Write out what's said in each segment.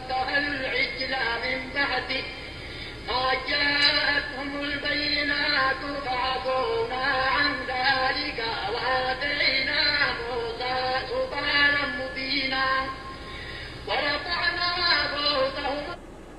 واتخذوا العجل من بعده قد جاءتهم البينات فعفونا عن ذلك وآتينا موسى سلطانا مبينا ورفعنا فوقهم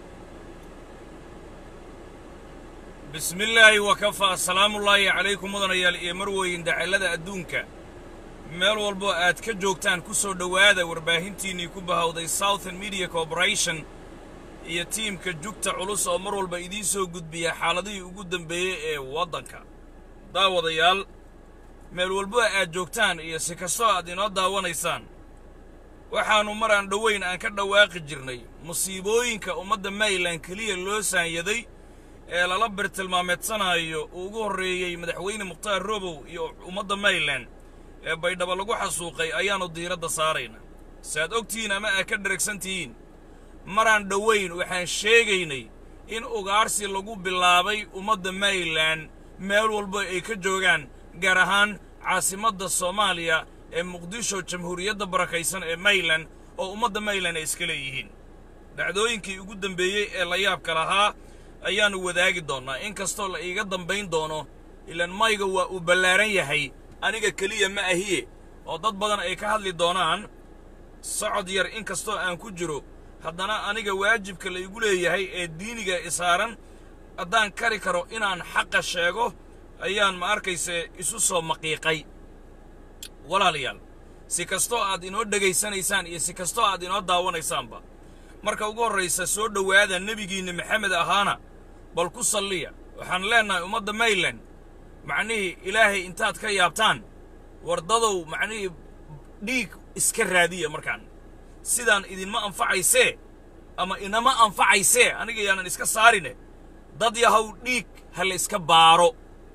bismi illaahi wakafaa asalaamullaahi calaykum mudanayaal iyo marweyn dacallada adduunka meel walboo aad ka joogtaan ku soo dhowaada warbaahintiinnii ku bahawday southern media corporation iyo tiimka jugta culus oo mar walba idiin soo gudbiya xaaladihii ugu dambeeyey ee waddanka daawadayaal meel walbo aad joogtaan iyo si kastoo aad inoo daawanaysaan waxaannu mar aan dhowayn aan ka dhawaaqi jirnay musiibooyinka ummadda mayland keliya loo saanyaday ee lala birtilmaameedsanaayo uu ugu horreeyey madaxweyne mukhtaar robow iyo ummadda mayland ee baydhabo lagu xasuuqay ayaannu diiradda saaraynaa saaad ogtihiin ama aad ka dheragsan tihiin maraan dhowayn waxaan sheegaynay in ugaarsi lagu bilaabay ummadda mayland meel walba ay ka joogaan gaar ahaan caasimadda soomaaliya ee muqdisho jamhuuriyadda barakaysan ee mayland oo ummadda mayland ay iska leeyihiin dhacdooyinkii ugu dambeeyey ee la yaabka lahaa ayaannu wadaagi doonnaa in kastoo la iiga dambayn doono ilaan mayga waa uu ballaaran yahay aniga keliya ma ahiye oo dad badan ay ka hadli doonaan socod yar in kastoo aan ku jiro haddana aniga waajibka la igu leeyahay ee diiniga isaaran haddaan kari karo inaan xaqa sheego ayaan ma arkayse isu soo maqiiqay walaalayaal si kastoo aad inoo dhegaysanaysaan iyo si kastoo aad inoo daawanaysaanba marka ugu horraysa soo dhowaada nebigiinna maxamed ahaana bal ku salliya waxaan leennahay ummadda mayland macnihii ilaahay intaad ka yaabtaan wardadow macnihii dhiig iska raadiya markaan sidaan idinma anfacaysee ama inama anfacaysee aniga yaanan iska saarine dad yahow dhiig ha la iska baaro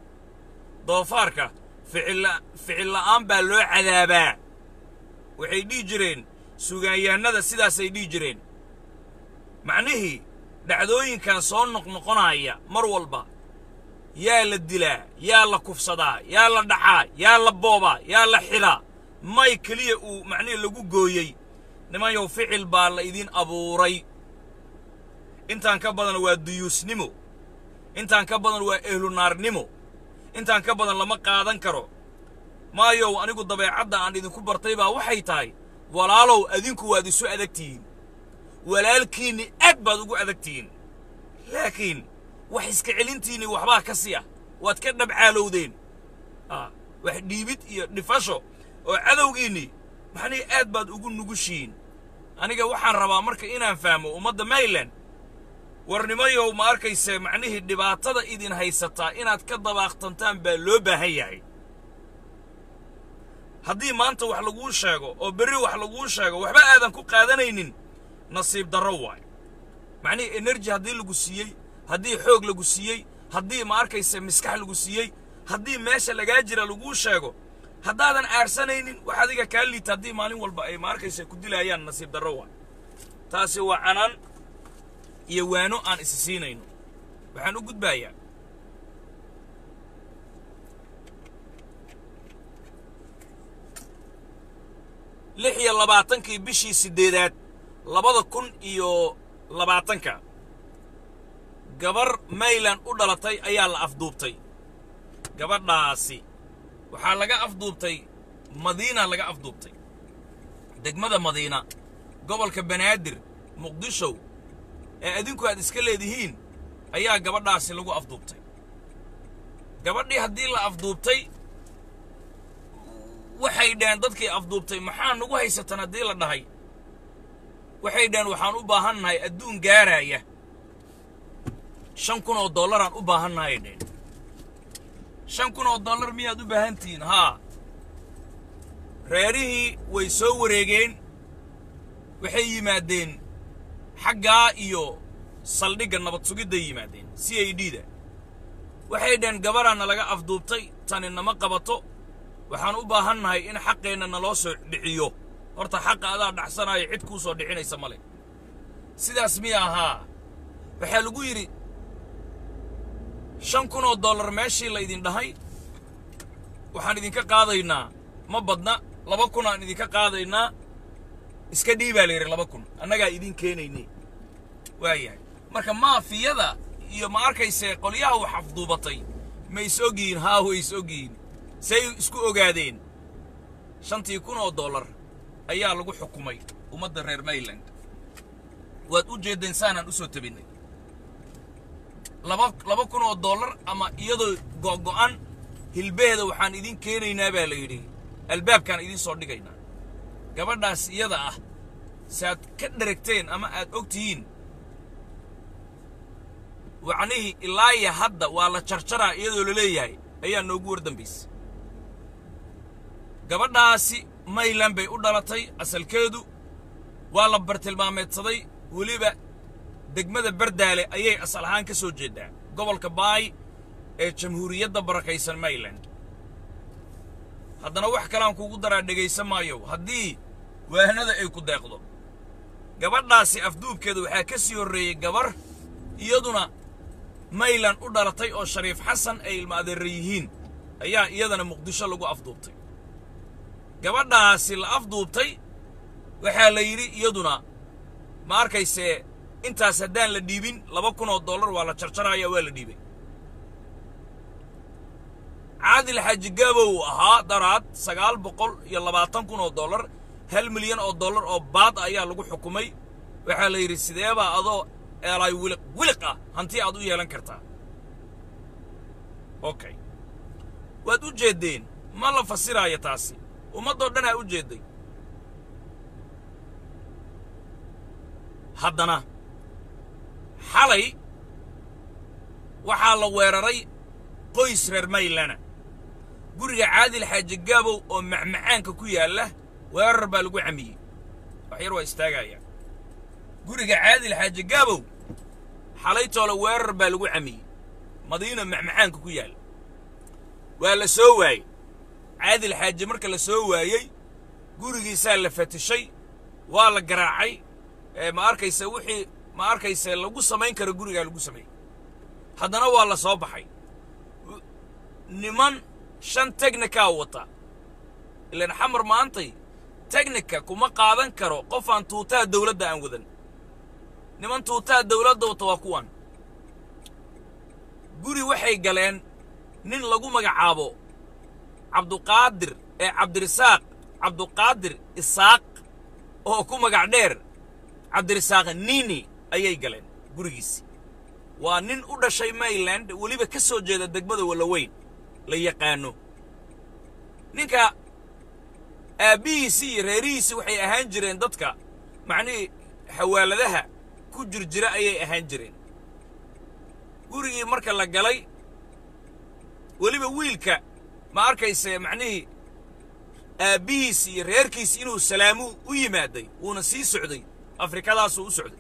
doofaarka ficilla ficilla'aan baa loo cadaabaa waxay dhihi jireen sugaanyaannada sidaasay dhihi jireen macnihii dhacdooyinkan soo noqnoqonaya mar walba yaa la dilaa yaa la kufsadaa yaa la dhacaa yaa la boobaa yaa la xidhaa may keliya uu macnihii lagu gooyey nimanyow ficil baa la idiin abuuray intaan ka badan waa duyuusnimo intaan ka badan waa ehlunaarnimo intaan ka badan lama qaadan karo maayow anigu dabeecadda aan idinku bartay baa waxay tahay walaalow adinku waad isu adag tihiin walaalkiinni aad baad ugu adag tihiin laakiin wax iska celintiinni waxbaa ka sii ah waad ka dhabcaalowdeen wax dhiibid iyo dhifasho oo cadowgiinni maxnii aad baad ugu nugushihiin aniga waxaan rabaa marka inaan fahmo ummadda mayland warnimayow ma arkayse macnihii dhibaatada idin haysataa inaad ka dabaaqtantaan baa loo baahan yahay haddii maanta wax laguu sheego oo berri wax laguu sheego waxba aadan ku qaadanaynin nasiib darro waayo macnihii enerji haddii lagu siiyey haddii xoog lagu siiyey haddii ma arkayse miskax lagu siiyey haddii meesha lagaa jira laguu sheego haddaadan aarsanaynin wax adiga kaa liita haddii maalin walba ay ma arkayse ku dilaayaan nasiib darro waayo taasi waa canaan iyo waano aan isi siinayno waxaan u gudbaayaa lix iyo labaatankii bishii siddeedaad labada kun iyo labaatanka gabar mayland u dhalatay ayaa la afduubtay gabadhaasi waxaa laga afduubtay madiina laga afduubtay degmada madiina gobolka banaadir muqdishow ee adinku aad iska leedihiin ayaa gabadhaasi lagu afduubtay gabadhii haddii la afduubtay waxay dhaheen dadkii afduubtay maxaa nagu haysatan haddii la dhahay waxay dhaheen waxaan u baahannahay adduun gaaraaya shan kun oo dollaraan u baahannahay dhaheen shan kun oo dollar miyaad u baahan tihiin haa reerihii way soo wareegeen waxay yimaadeen xaggaa iyo saldhigga nabad sugidday yimaadeen c a d da waxay dhaheen gabadhaanna laga afduubtay tani nama qabato waxaan u baahannahay in xaqeenna naloo soo dhiciyo horta xaqa adaa dhaxsanaayo cid kuu soo dhicinaysa male sidaas miya ahaa waxaa lagu yidhi shan kun oo dollar meeshii laydin dhahay waxaan idinka qaadaynaa ma badna laba kun aan idinka qaadaynaa iska dhiibaa la yidhi laba kun annagaa idin keenaynay waayahay marka maafiyada iyo ma arkayse qolyaha wax afduubatay ma is ogyihiin haa way is ogyihiin say isku ogaadeen shantii kun oo dollar ayaa lagu xukumay ummadda reer mayland waad u jeeddeen saanaan u soo tabinnay laba laba kun oo dollar ama iyadoo go'go'an hilbeheeda waxaan idin keenaynaa baa la yidhi albaabkaan idin soo dhigaynaa gabadhaas iyada ah si aad ka dheragteen ama aad og tihiin wacnihii ilaa iyo hadda waa la jarjaraa iyadoo la leeyahay ayaa noogu war dambaysa gabadhaasi mayland bay u dhalatay asalkeedu waa la bartilmaameedsaday weliba degmada bardaale ayay asal ahaan ka soo jeeddaa gobolka baay ee jamhuuriyadda barakaysan mayland haddana wax kaleaan kuugu daraa dhegaysan maayo haddii waahnada ay ku deeqdo gabadhaasi afduubkeeda waxaa ka sii horreeyey gabar iyaduna mayland u dhalatay oo shariif xasan ay ilma adeerra yihiin ayaa iyadana muqdisho lagu afduubtay gabadhaasi la afduubtay waxaa la yidhi iyaduna ma arkaysee intaas haddaan la dhiibin laba kun oo dollar waa la jarjaraya waa la dhiibay caadil xaaji gaabow ahaa daraad sagaal boqol iyo labaatan kun oo dollar hal milyan oo dollar oo baad ayaa lagu xukumay waxaa la yidhi sideebaa adoo eelay wiliq wiliq ah hanti aad u yeelan kartaa okay waad u jeeddeen ma la fasiraayo taasi ummaddoo dhanaa u jeedday haddana xalay waxaa la weeraray qoys reer maylana guriga caadil xaaji gaabow oo macmacaanka ku yaalla weerar baa lagu camiyey wax yar waa istaagaya guriga caadil xaaji gaabow xalaytoole weerar baa lagu camiyey madiina macmacaanka ku yaalla waa la soo waayey caadil xaaji marka la soo waayey gurigiisaa la fatishay waa la garaacay ma arkayse wixii ma arkayse lagu samayn karo gurigaa lagu sameeyey haddana waa la soo baxay niman shan tegnikaa wata ilaan xamar maantay tegnika kuma qaadan karo qof aan tuutaha dawladda aan wadan niman tuutaha dawladda wata waa kuwan guri waxay galeen nin lagu magacaabo cabduqaadir ee cabdirisaaq cabduqaadir isaaq oo ku magac dheer cabdirisaaq nini ayay galeen gurigiisi waa nin u dhashay mayland weliba ka soo jeeda degmada wallaweyn la yaqaano ninka aabbihiisii iyo reerihiisii waxay ahaan jireen dadka macnihii xawaaladaha ku jir jira ayay ahaan jireen gurigii marka la galay weliba wiilka ma arkayse macnihii aabbihiisi iyo reerkiisi inuu salaamu u yimaaday wuuna sii socday afrikadaasuu u socday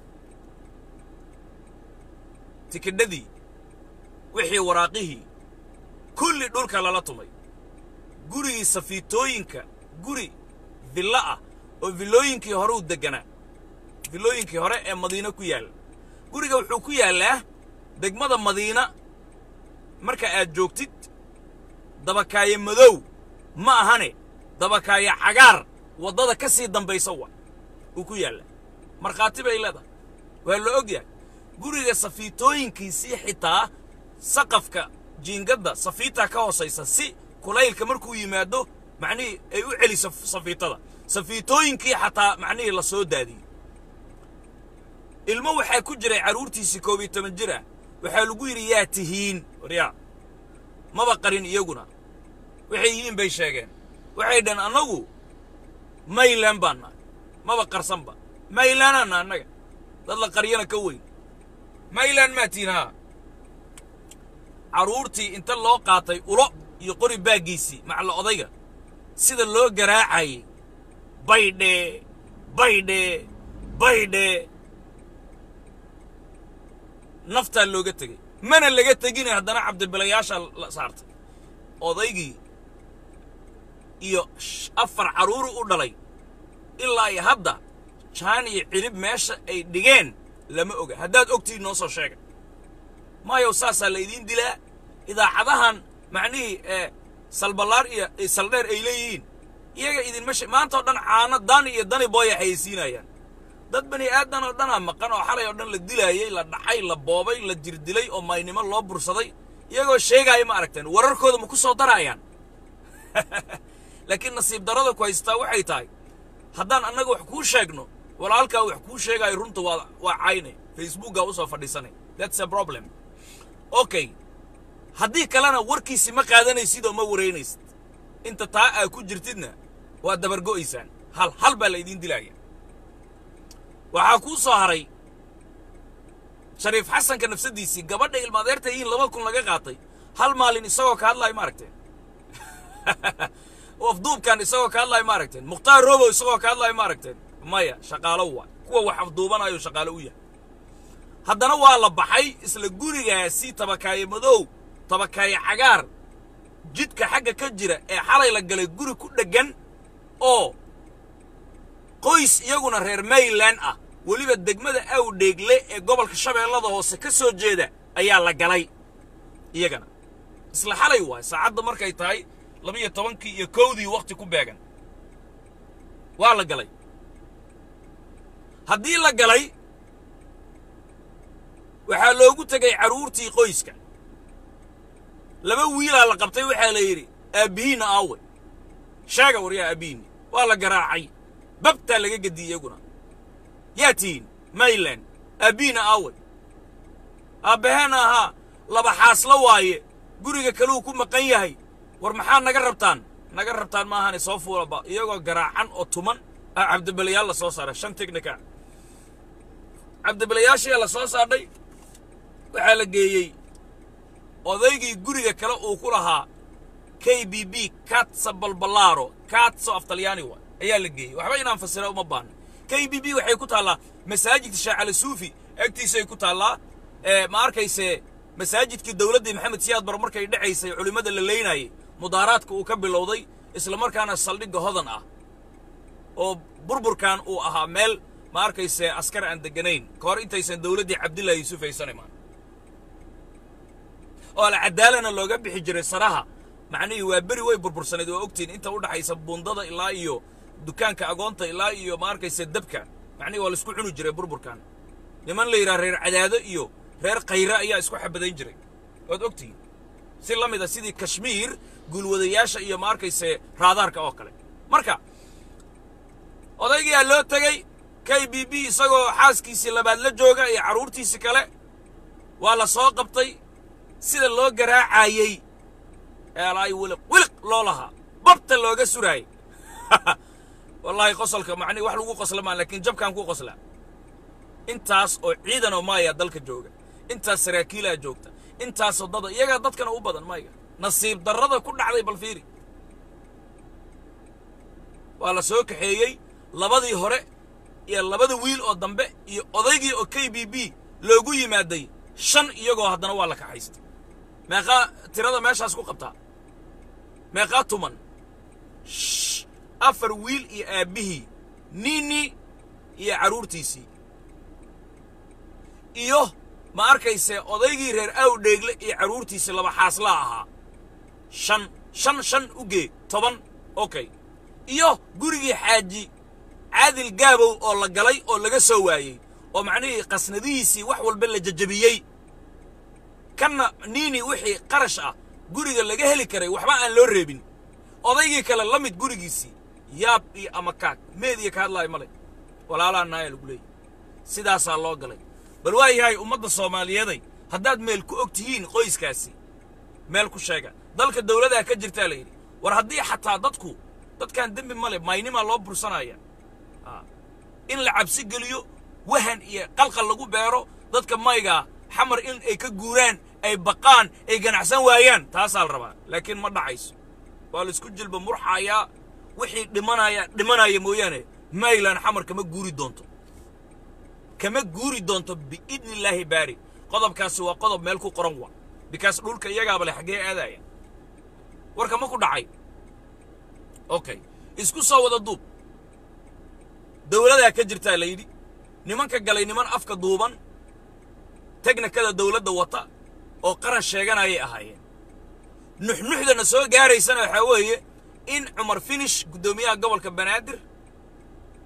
tikidhadii wixii waraaqihii kulli dhulka lala tumay gurigii safiitooyinka guri villo ah oo villooyinkii hore u degganaa villooyinkii hore ee madiino ku yaalla guriga wuxuu ku yaallaa degmada madiina marka aad joogtid dabakaaye madow ma ahane dabakaaye cagaar waddada ka sii dambaysa wa uu ku yaallaa markhaati bay leedahay waa la og yahay guriga safiitooyinkiisii xitaa saqafka jiingadda safiitaa ka hoosaysa si kulaylka markuu yimaado macnihii ay u celiso safiitada safiitooyinkii xataa macnihii la soo daadiyey ilmo waxaa ku jiray carruurtiisii koob iyo toban jir ah waxaa lagu yidhi yaa tihiin waryaa maba qarin iyaguna waxay yihiin bay sheegeen waxay dhaheen annagu maylan baan nahay maba qarsanba maylaanaanna annaga dad la qaryana ka weyn maylan maa tihiin haa carruurtii inta loo qaatay ulo iyo qori baaggiisii macla odayga sida loo garaacayay baydhe baydhe baydhe naftaa looga tegey mana laga tegine haddana cabdibilayaashaa la saartay odaygii iyo afar carruuru u dhalay ilaa iyo hadda jaan iyo cirib meesha ay dhigeen lama oga haddaad ogtihiin noo soo sheega maayow saasaa la idiin dilaa idaacadahan macnihii ee salballaar iyo saldheer ay leeyihiin iyaga idinma she maanta oo dhan caano dani iyo dani booya xayeysiinayaan dad bani aadan oo dhanaa maqan oo xalay oo dhan la dilaayey la dhacay la boobay la jirdilay oo maynimo loo bursaday iyagoo sheegaaya ma aragteen wararkooda ma ku soo daraayaan laakiin nasiib darrada ku haystaa waxay tahay haddaan annaga wax kuu sheegno walaalkaa wax kuu sheegaayo runta waa waa cayne facebookaa usoo fadhiisanay that's a problem okay haddii kalena warkiisi ma qaadanaysid oo ma wareynaysid inta taa aa ku jirtidna waa dabargo'aysaan hal hal baa la idiin dilaaya waxaa kuu soo haray shariif xasanka nafsaddiisii gabadha ilmaadeerta yihiin laba kun laga qaatay hal maalin isagoo ka hadlaayo ma aragteen afduubkan isagoo ka hadlaayo ma aragteen mukhtaar robow isagoo ka hadlaayo ma aragteen maya shaqaalo waa kuwa wax afduubanayo shaqaalo u yahay haddana waa la baxay isla gurigaasi tabakaaye madow tabakaaye cagaar jidka xagga ka jira ee xalay la galay guri ku dheggan oo qoys iyaguna reer mayland ah weliba degmada awdheegle ee gobolka shabeellada hoose ka soo jeeda ayaa la galay iyagana isla xalay waay saacadda markay tahay labiyo tobankii iyo kowdii wakhti ku beegan waa la galay haddii la galay waxaa loogu tegay carruurtii qoyska laba wiilaa la qabtay waxaa la yidhi aabbihiinna aawe sheega waryaa aabbihiinni waa la garaacay babtaa laga gediyey iyaguna yaa tihiin mayland aabbihiinna aawe aabbaheenna ahaa laba xaaslo waaye guriga kaluu ku maqan yahay war maxaa naga rabtaan naga rabtaan maahane soo fuulaba iyagoo garaacan oo tuman ah cabdibalayaal la soo saaray shan tignika cabdibalayaashii la soo saadhay waxaa la geeyey odaygii guriga kale uu ku lahaa k b b katsa balbalaaro katso af talyaani wa ayaa la geeyey waxba inaan fasira uma baahno k b b waxay ku taallaa masaajidka shaacali suufi agtiisay ku taallaa ma arkayse masaajidkii dowladdii maxamed siyaad bar markay dhacaysay culimmada la leynayay mudaaraadka uu ka bilowday isla markaana saldhigga hodan ah oo burburkan uu ahaa meel ma arkayse askar aan degganayn ka hor intaysan dowladdii cabdillahi yuusuf aysan imaan oo alcadaalana looga bixi jiray saraha macnihii waa beri way burbursanayd waa ogtiin inta u dhaxaysa bundada ilaa iyo dukaanka agoonta ilaa iyo ma arkayse dabka macnihii waa laisku cuni jiray burburkan niman la yidhaha reer cadaado iyo reer khayre ayaa isku xabadayn jiray waad ogtihiin si la mid a sidii kashmiir guulwadayaasha iyo ma arkayse raadaarka oo kale marka odaygiyaa loo tegey k b b isagoo xaaskiisii labaad la jooga iyo carruurtiisii kale waa la soo qabtay sida loo garaacayey eelaay wiliq wiliq loo lahaa babta looga suraayey wallaahi qosolka macnihi wax lagu qosla maa laakiin jabkaan ku qoslaa intaas oo ciidan oo maaya dalka jooga intaas saraakiilaa joogta intaasoo dada iyagaa dadkana u badan mayga nasiib darrada ku dhacday bal fiiri waa la soo kaxeeyey labadii hore iyo labada wiil oo dambe iyo odaygii oo k b b loogu yimaaday shan iyagoo haddana waa la kaxaystay meeqaa tirada meeshaas ku qabtaa meeqaa tuman afar wiil iyo aabbihii nini iyo carruurtiisii iyo ma arkayse odaygii reer awdheegle iyo carruurtiisii laba xaaslaa ahaa shan shan shan u gee toban okay iyo gurigii xaaji caadil gaabow oo la galay oo laga soo waayey oo macnihii qasnadihiisii wax walba la jajabiyey kanna niini wixii qarash ah guriga laga heli karay waxba aan loo reebin odaygii kale la mid gurigiisii yaab iyo ama kaag meediya ka hadlaayo male walaalaa naaya lagu leeyahy sidaasaa loo galay bal waa yahay ummadda soomaaliyeeday haddaad meel ku og tihiin qoyskaasi meel ku sheega dalka dawladaa ka jirtaa la yidhi war haddii xataa dadku dadkaan dembi male maynimaa loo bursanaya in la cabsi geliyo wahan iyo qalqal lagu beero dadka maygaa xamar in ay ka guuraan ay baqaan ay ganacsan waayaan taasaa la rabaa laakiin ma dhacayso waa laisku jilba murxaayaa wixii dhimanaya dhimanaya mooyaane maylan xamar kama guuri doonto kama guuri doonto biidni illaahi baari qodobkaasi waa qodob meel ku qoran wa bikaas dhulka iyagaaba le xaggee aadaya warka ma ku dhacay okay isku soo wada duub dawladaa ka jirtaa la yidhi nimanka galay niman afka duuban teknikada dawladda wata oo qaran sheeganayay ahaayeen nuxnuxdana soo gaaraysana waxaa weeye in cumar finish guddoomiyaha gobolka banaadir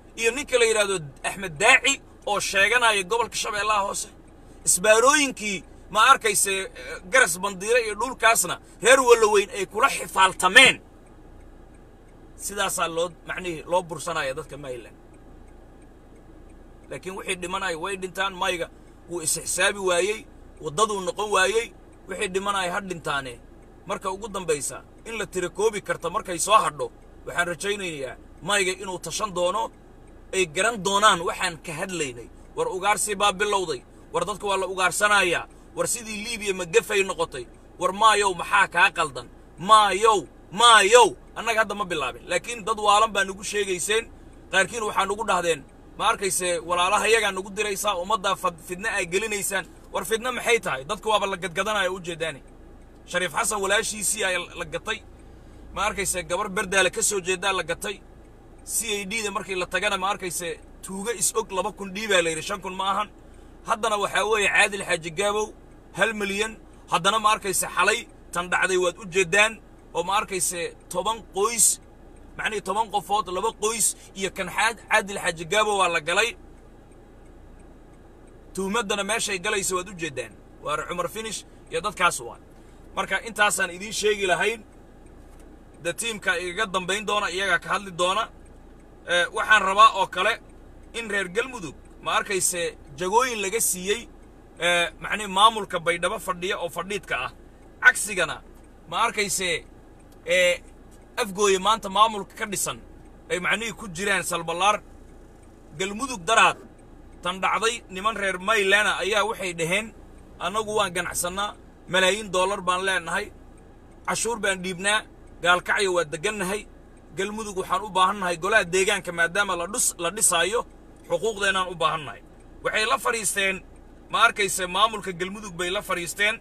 iyo ninka la yidhaahdo axmed daaci oo sheeganaya gobolka shabeellaha hoose isbaarooyinkii ma arkayse garas bandiire iyo dhulkaasna reer walloweyn ay kula xifaaltameen sidaasaa loo macnihii loo bursanaya dadka mayland laakiin wixii dhimanaya way dhintaan mayga wuu is-xisaabi waayey waddaduu noqon waayey wixii dhimanaya ha dhintaane marka ugu dambaysa in la tirakoobi karta markay soo hadho waxaan rajaynayaa mayga inuu tashan doono ay garan doonaan waxaan ka hadlaynay war ugaarsi baa bilowday war dadka waa la ugaarsanayaa war sidii liibiya magafay noqotay war maayow maxaa kaa qaldan maayow maayow annaga hadda ma bilaabin laakiin dad waalan baa nagu sheegayseen qaarkiin waxaa nagu dhahdeen ma arkayse walaalaha yagaa nagu diraysaa ummaddaa fidna aa gelinaysaan war fidna maxay tahay dadka waaba la gadgadanaya u jeedaani shariif xasan walaashiisii aa la gatay ma arkayse gabar berdaale ka soo jeedaa la gatay c a d da markii la tagana ma arkayse tuuga is og laba kun dhiibaa la yidhi shan kun ma ahan haddana waxaa weeye caadil xaaji gaabow hal milyan haddana ma arkayse xalay tan dhacday waad u jeeddaan oo ma arkayse toban qoys macnihii toban qofood laba qoys iyo kan xaad caadil xaaji gaabow waa la galay tuhmaddana meeshay galaysa waad u jeeddaan waar cumar finish iyo dadkaas waa marka intaasaan idiin sheegi lahayn de tiimka igaga dambayn doona iyagaa ka hadli doona waxaan rabaa oo kale in reer galmudug ma arkayse jagooyin laga siiyey macnihi maamulka baydhabo fadhiya oo fadhiidka ah cagsigana ma arkayse afgooye maanta maamulka ka dhisan ay macnihii ku jiraan salballaar galmudug daraad tan dhacday niman reer maylana ayaa waxay dhaheen annagu waan ganacsannaa malaayiin dollar baan leenahay cashuur baan dhiibnaa gaalkacyo waa deggannahay galmudug waxaan u baahannahay golaha deegaanka maadaama ladhus la dhisaayo xuquuqdeennaan u baahannahay waxay la fadhiisteen ma arkayse maamulka galmudug bay la fadhiisteen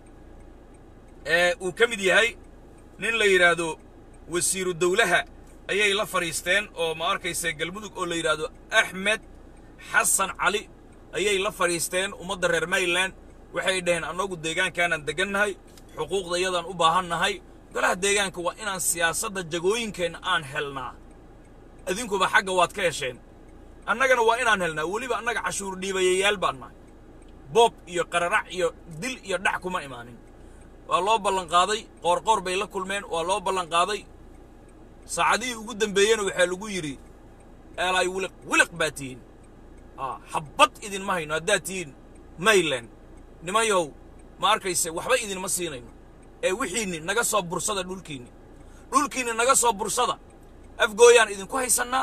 ee uu ka mid yahay nin la yidhaahdo wasiiru dawlaha ayay la fadhiisteen oo ma arkayse galmudug oo la yidhaahdo axmed xasan cali ayay la fadhiisteen ummadda reer mayland waxay dhaheen annagu deegaankaanaan deggannahay xuquuqdayadaan u baahannahay golaha deegaanka waa inaan siyaasadda jagooyinkeenna aan helnaa idinkuba xagga waad ka hesheen annagana waa inaan helnaa weliba annaga cashuur dhiibayayaal baan nahay boob iyo qararac iyo dil iyo dhac kuma imaanin waa loo ballanqaaday qoorqoor bay la kulmeen waa loo ballanqaaday saacadihii ugu dambeeyena waxaa lagu yidhi eelaay wiliq wiliq baa tihiin xabbad idinma hayno haddaad tihiin mayland nimayow ma arkayse waxba idinma siinayno ee wixiinni naga soo bursada dhulkiinni dhulkiinni naga soo bursada afgooyaan idinku haysannaa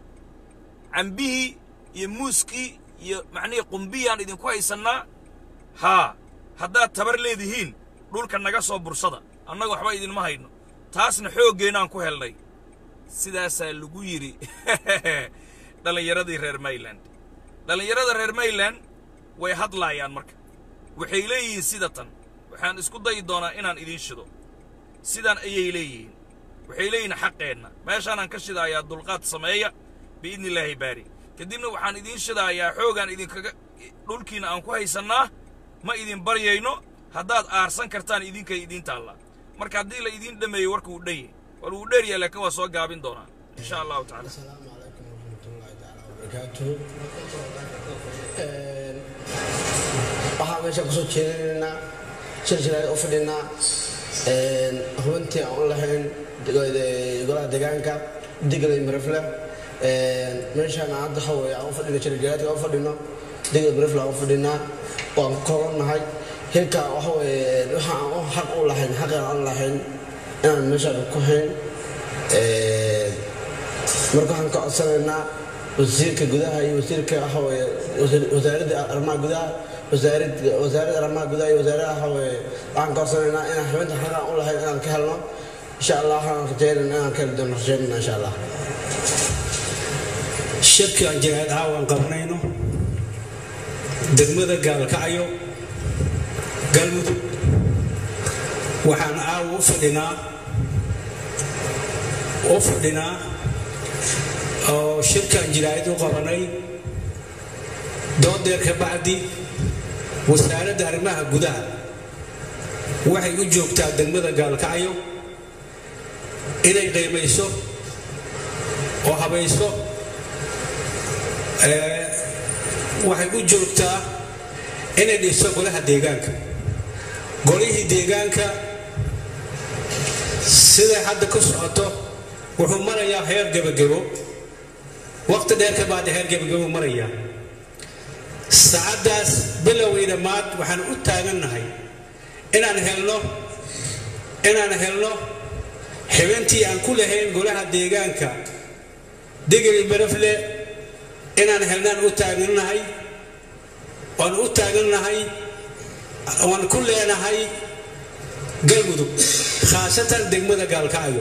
cambihii iyo muuskii iyo macnihii qumbiyaan idinku haysannaa haa haddaad tabar leedihiin dhulka naga soo bursada annaga waxba idinma hayno taasna xooggeenaan ku helnay sidaasaa lagu yidhi dhallinyaradii reer mayland dhallinyarada reer mayland way hadlaayaan marka waxay leeyihiin sida tan waxaan isku dayi doonaa inaan idiin shido sidaan ayay leeyihiin waxay leeyihiin xaqeenna meeshaanaan ka shidaayaa dulqaad sameeya biidni illaahi baari kadibna waxaan idiin shidaayaa xoogaan idinkaga dhulkiinna aan ku haysannaa ma idin baryayno haddaad aarsan kartaan idinkay idiin taallaa marka haddii la idiin dhameeyo warka uu dhan yahay war wuu dheeryahay laakiin waa soo gaabin doonaa insha allahu tacala السلام عليكم ورحمة الله تعالى وبركاته waxaa meesha kusoo jeedinaynaa silsilada u fadhinaa hubintii aan u lahayn golaha deegaanka diglay mirifle meeshaan hadda waxa weeye aan u fadhino jirjiraadka u fadhino diglay mirifle aan u fadhinaa waan ka kobannahay hilka waxa weeye waxa aan u xaq u lahayn xaqaan aan lahayn inaan meeshaan ku hayn marka waxaan ka codsanaynaa wasiirka gudaha iyo wasiirka waxa weeye wasaaradda arrimaha gudaha wasaaradda wasaaradda arrimaha gudaha iyo wasaaradaha waxa weeye waxaan ka codsanaynaa inaan xubinta xaqaan u lahayn inaan ka helno insha allah waxaan rajeynayna inaan ka heli doono rajeynayna insha allah shirki aan jihaad ahaa waan qabanayno degmada gaalkacyo galmudug waxaan aawa u fadhinaa u fadhinaa oo shirkaan jiraayad u qabanay doodeer ka bacdi wasaaradda arrimaha gudaha waxay u joogtaa degmada gaalkacyo inay qiimayso oo habayso waxay u joogtaa inay dhiso golaha deegaanka golihii deegaanka siday hadda ku socoto wuxuu marayaa heer gebagebo waqti dheer ka baada heer gebagebo marayaa saacaddaas bilowgii dhammaad waxaan u taagannahay inaan helno inaan helno xibintii aan ku lahayn golaha deegaanka digri berefle inaan helnaan u taagannahay waan u taagannahay waan ku leenahay galmudug khaasatan degmada gaalkacyo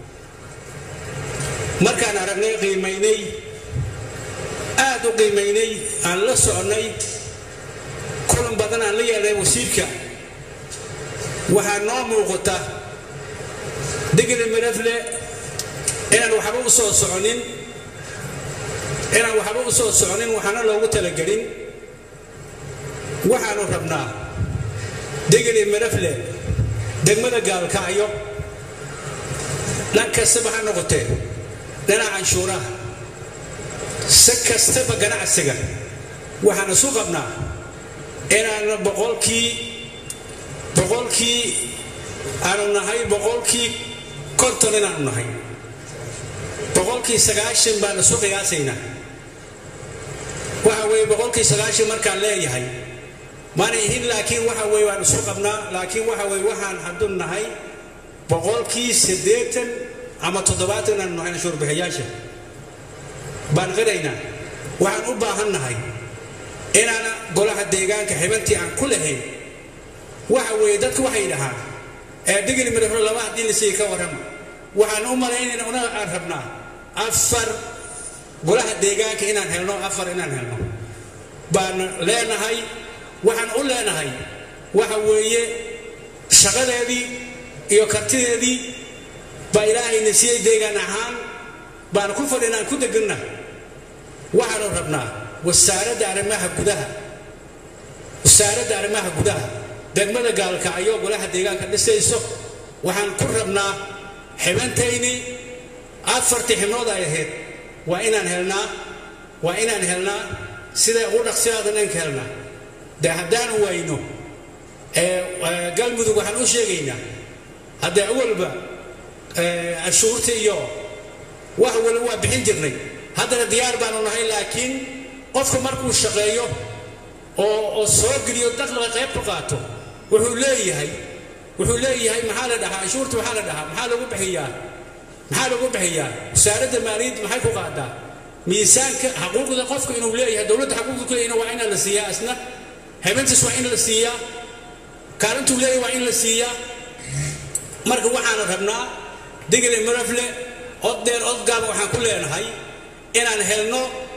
markaan aragnay qiimaynay aad u qiimaynay aan la soconnay kulan badan aan la yeelnay wasiirka waxaa noo muuqata digri merefle inaan waxba u soo soconin inaan waxba u soo soconin waxaana loogu talagelin waxaanu rabnaa digri merefle degmada gaalkacyo dhan kastaba ha noqotee dhinaca canshuuraha si kastaba ganacsiga waxaan isu qabnaa inaan boqolkii boqolkii aanu nahay boqolkii konton inaanu nahay boqolkii sagaashan baan isu qiyaasaynaa waxa weeye boqolkii sagaashan markaan leeyahay maana ihin laakiin waxa weeye waan isu qabnaa laakiin waxa weeye waxaan hadduu nahay boqolkii siddeetan ama toddobaatan inaanu nahay anshuurbixiyaasha baan qiraynaa waxaan u baahan nahay inaana golaha deegaanka xibantii aan ku lahayn waxa weeye dadku waxay dhahaan ee digli midafro laba haddii la siiya ka warrama waxaan u malaynayna una aan rabnaa afar golaha deegaanka inaan helno afar inaan helno baan leenahay waxaan u leenahay waxa weeye shaqadeedii iyo kartideedii baa ilaahayna siiyey deegaan ahaan baan ku fadhinaan ku deganna waxaanu rabnaa wasaaradda arrimaha gudaha wasaaradda arrimaha gudaha degmada gaalkacyo golaha deegaanka dhisayso waxaan ku rabnaa xibantayni afartii xibnood ay ahayd waa inaan helnaa waa inaan helnaa siday ugu dhaqsiyaadan inka helnaa dee haddaanu wayno galmudug waxaan u sheegaynaa haddee awalba ashuurta iyo wax wali waa bixin jirnay haddana diyaar baanu nahay laakiin qofka markuu shaqeeyo oo oo soo geliyo dakhliga qayb ku qaato wuxuu leeyahay wuxuu leeyahay maxaa la dhahaa anshuurta maxaa la dhahaa maxaa lagu bixiyaa maxaa lagu bixiyaa wasaaradda maaliyadda maxay ku qaadaa miisaanka xaquuqda qofka inuu leeyahay dowladda xaquuqda ku leeyahna waa in la siiyaa isna habeentis waa in la siiyaa kaalintuu leeyahay waa in la siiyaa marka waxaana rabnaa digli marafle od dheer od gaaba waxaan ku leenahay inaan helno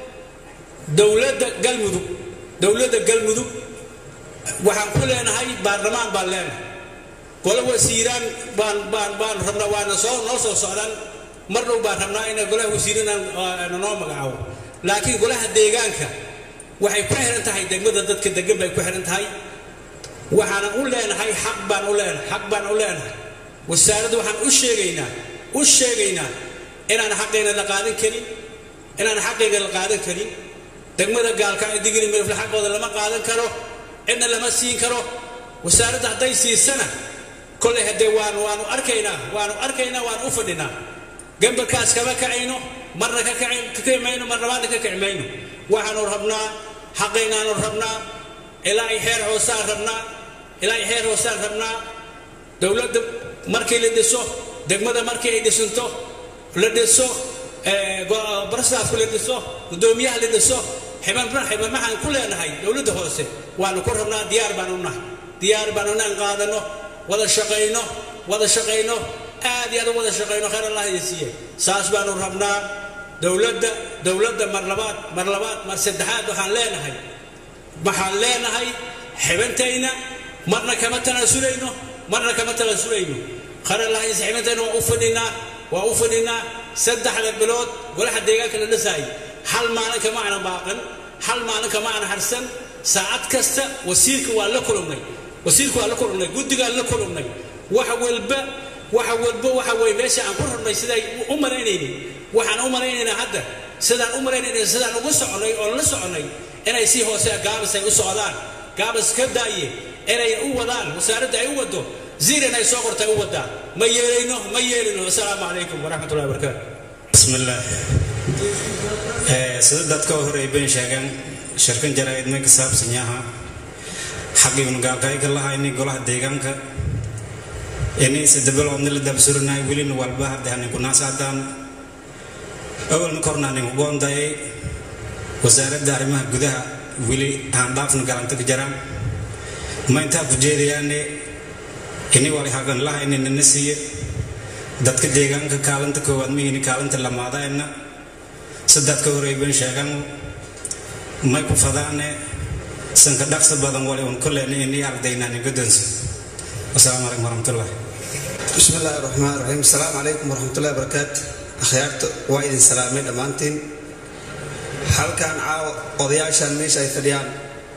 dowladda galmudug dowladda galmudug waxaan ku leenahay baarlamaan baan leenahay gole wasiiraan baan baan baan rabnaa waana soo noo soo socdaan mar dhow baan rabnaa in golaha wasiirinaan noo magacaabo laakiin golaha deegaanka waxay ku xiran tahay degmada dadka degan bay ku xiran tahay waxaana u leenahay xaq baan u leenahay xaq baan u leenahay wasaaradda waxaan u sheegaynaa u sheegaynaa inaan xaqayna la qaadan karin inaan xaqayga la qaadan karin degmada gaalkacyo digli mirifle xaqooda lama qaadan karo cidna lama siin karo wasaaradda hadday siisana kolley haddee waanu waanu arkaynaa waanu arkaynaa waanu u fadhinaa gambarkaas kama kacayno marna ka kaci mayno marna maana ka kaci mayno waxaanu rabnaa xaqaynaanu rabnaa ilaa ay xeer hoosaan rabnaa ilaa ay xeer hoosaan rabnaa dowladda markii la dhiso degmada markii ay dhisanto la dhiso barastaafku la dhiso guddoomiyaha la dhiso xibamaxaan ku leenahay dowladda hoose waanu ku rabnaa diyaar baanu nahay diyaar baanu naan qaadano wada shaqayno wada shaqayno aad iyo aad u wada shaqayno khayr allah idin siiye saas baanu rabnaa dowladda dowladda mar labaad mar labaad mar saddexaad waxaan leenahay waxaan leenahay xibantayna marna kama tanaasulayno marna kama tanaasulayno khayr allah idin xibantayna waa u fadhinaa waa u fadhinaa saddexda bilood golaha deegaanka la dhisaayay hal maalin kama ana baaqan hal maalin kama ana harsan saacad kasta wasiirka waa la kulumnay wasiirka waa la kulumnay guddigaan la kulumnay wax walba waxa walba waxa weye meesha aan ku rabnay siday u malaynaynin waxaan u malaynaynaa hadda sidaan u malaynayna sidaan ugu soconay oo la soconay inay si hoose gaabis ay u socdaan gaabis ka daaye inay u wadaan wasaaradda ay u wado ziiran ay soo qortay u wadaan ma yeelayno ma yeelayno asalaamu calaykum waraxmatullahi wabarakaatu bismillaah sida dadka horey bay sheegeen shirkan jaraa'id may ka saabsan yaha xaqiibnu gaalkayga lahayni golaha deegaanka ini sidabiloodni la dabsurinahay welina walba hadda haninku naasaadaan awalna korna haninku goondayay wasaaradda arrimaha gudaha weli aan dhaafna galanta ka jaraan ma intaa ku jeedayaane ini wali hagan lahayni nina siiye dadka deegaanka kaalinta koowaad mihini kaalinta lamaadaena sadadka horey ban sheegan may ku fadaane sanka dhaqsa badan wali un koleyna ini ardaynaani godoonsa wasalaamu calaykum waraxmatullah بسم الله الرحمن الرحيم السلام عليكم ورحمة الله وبركاته أخيارت وايد سلامين أمانتين halkan caawa odayaashan meesha ay fadhiyaan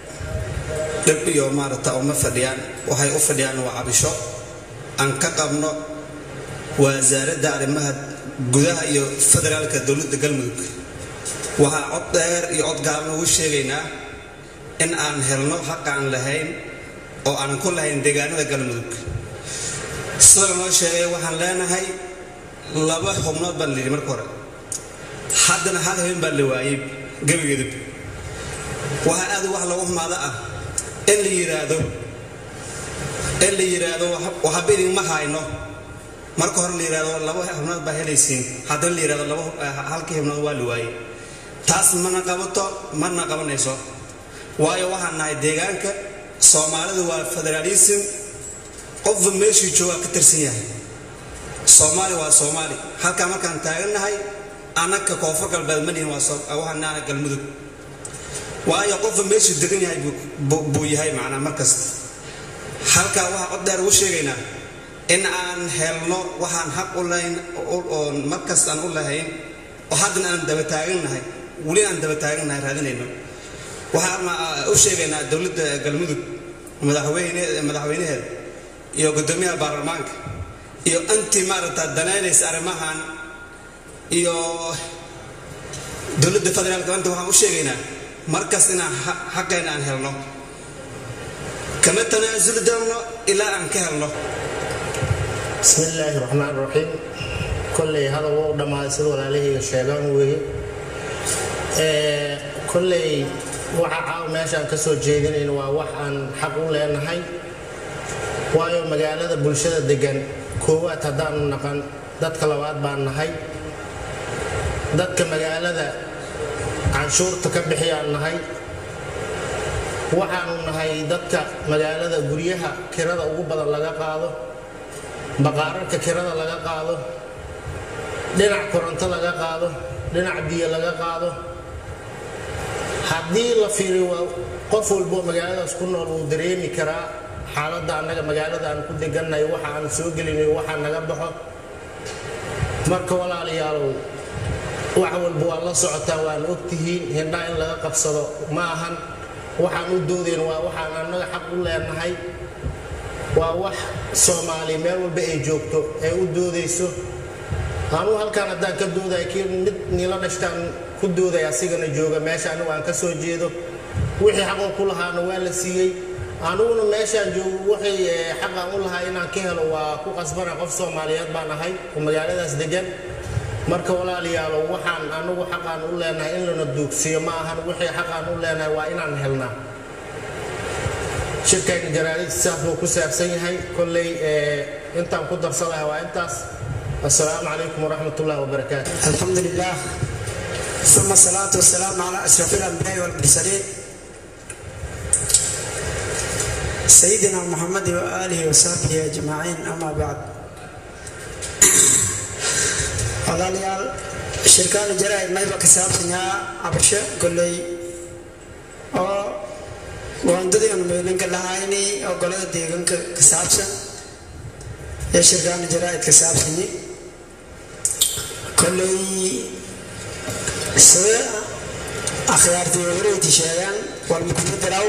dhib iyo maarata uma fadhiyaan waxay u fadhiyaan waa cabisho aan ka qabno wasaaradda arrimaha gudaha iyo federaalka dowladda galmudug waxaa cod dheer iyo cod gaaban ugu sheegaynaa in aan helno xaq aan lahayn oo aanan ku lahayn deegaanada galmudug sida lanoo sheegay waxaan leenahay laba xubnood baan layidhi marka hore haddana hal habeen baa la waayey gebigeedub waxaa aad wax lagu xumaado ah in la yidhaahdo in la yidhaahdo waxba idinma hayno marka hore la yidhahdo laba xubnood baa helaysiin haddana la yidhahdo laba halkii xubnood waa la waayey taas mana qabato mana qabanayso waayo waxaan nahay deegaanka soomaalidu waa federaalism qofba meeshuu joogaa ka tirsan yahay soomaali waa soomaali halkaa markaan taagannahay annaka koonfur galbeed ma dhihin waxaan nahay galmudug waayo qofba meeshuu degan yahay buu yahay macnaa markasta halkaa waxaa cod dheer ugu sheegaynaa in aan helno waxaan xaq u lahayn oon markasta aan u lahayn oo haddana aan daba taagannahay weli aan daba taagannahay raadinayno waxaan u sheegaynaa dowladda galmudug madaxweynaheeda iyo guddoomiyaha baarlamaanka iyo anti maaragta danaynaysa arrimahan iyo dowladda federaalka anta waxaan u sheegaynaa markas inaan xaqeena aan helno kama tanaasuli doonno ilaa aan ka helno بسم الله الرحمن الرحيم كلي هذا هو دما سيد walaalahayga sheegaan weeye ee kulley waxa caaw meeshaan ka soo jeedinayna waa wax aan xaq u leenahay waayo magaalada bulshada degan koowaad haddaanu naqan dadka labaad baan nahay dadka magaalada canshuurta ka bixiyaan nahay waxaanu nahay dadka magaalada guryaha kirada ugu badan laga qaado baqaararka kirada laga qaado dhinac koronto laga qaado dhinac biyo laga qaado haddii la fiiriyo waa qof walbo magaaladaas ku nool wuu dareemi karaa xaaladda annaga magaalada aan ku degannahay waxa aan soo gelinayo waxa naga baxo marka walaalayaalow wax walba waa la socotaa waan ogtihiin hindhaa in laga qabsado ma ahan waxaan u doodayn waa waxaan annaga xaq u leenahay waa wax soomaali meel walba ay joogto ee u doodayso anuu halkaan haddaan ka doodaya kii mid niila dhashtaan ku doodaya asigana jooga meesha anigu aan ka soo jeedo wixii xaqoo ku lahaana waa la siiyey aniguna meeshaan joogo wixii xaqaan u lahaa inaan ka helo waa ku qasbana qof soomaaliyeed baan ahay oo magaaladaas degan marka walaalayaalow waxaan anigu xaqaan u leenahay in lana duugsiyo ma ahan wixii xaqaan u leenahay waa inaan helnaa shirkayga jaraadid sidaas buu ku saabsan yahay kolley intaan ku darsanahay waa intaas السلام عليكم ورحمة الله وبركاته الحمد لله ثم الصلاة والسلام على أشرف الأنبياء والمرسلين سيدنا محمد وآله وصحبه أجمعين أما بعد walaalayaal shirkaan jaraa'id mayba ka saabsanyaa cabasho kolley oo waandadii aanu meelinka lahaynay oo golada deegaanka ka saabsan ee shirkaan jaraa'id ka saabsanyi kolley sida akhyaartii wareyti sheegaan walmukuma daraw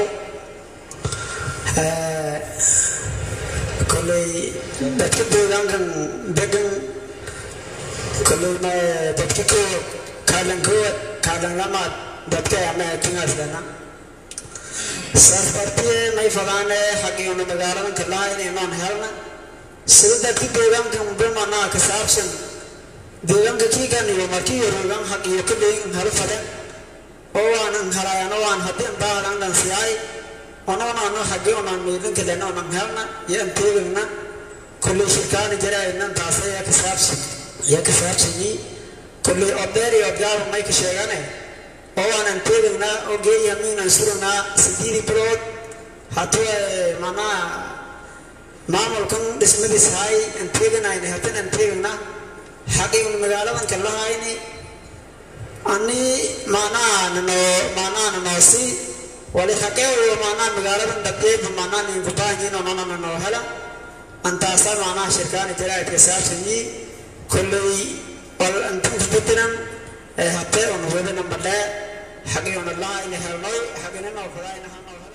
kolley dadka deegaankan degan kolley dadka kaalankood kaalanlamaad dadka ama tingaslana safartiye may fadaane xaqiinu magaaladan kalaha inaynoon helna sida dadka deegaanka mudumana ka saabsan deegaanka kiigan iyo markii yorogan xaqiyo kaleyin helo faden oo waanan helayano waan haddii baadan dhansiyay onoonano xagii onan meydinka lena onan helna iyo anteegagna kolley shirkaani jaraynan taas ayaa ka saabsan ayaa ka saabsanyi kolley odeer iyo odgaaba may ka sheegane oo waanan teegagnaa oo geeyamiinan suragnaa sideedii bilood haddii manaa maamulkan dhismadiis hay anteeganayna haddana anteegagna xaqiin magaaladan kalahayni ani macnaha nanoo macnaha nanoosi wali xaqeeyo macnaha magaaladan dhabeeba macnaha ninku baahanyiin onona nanoo hela antaasa macnaha shirkaani jaraa'idka saabsanyi kolley wal antinka bedinan ee hatee on wadana madhee xaqiona laha ina helnoy xaqinanoo kadaa ina hanoo helo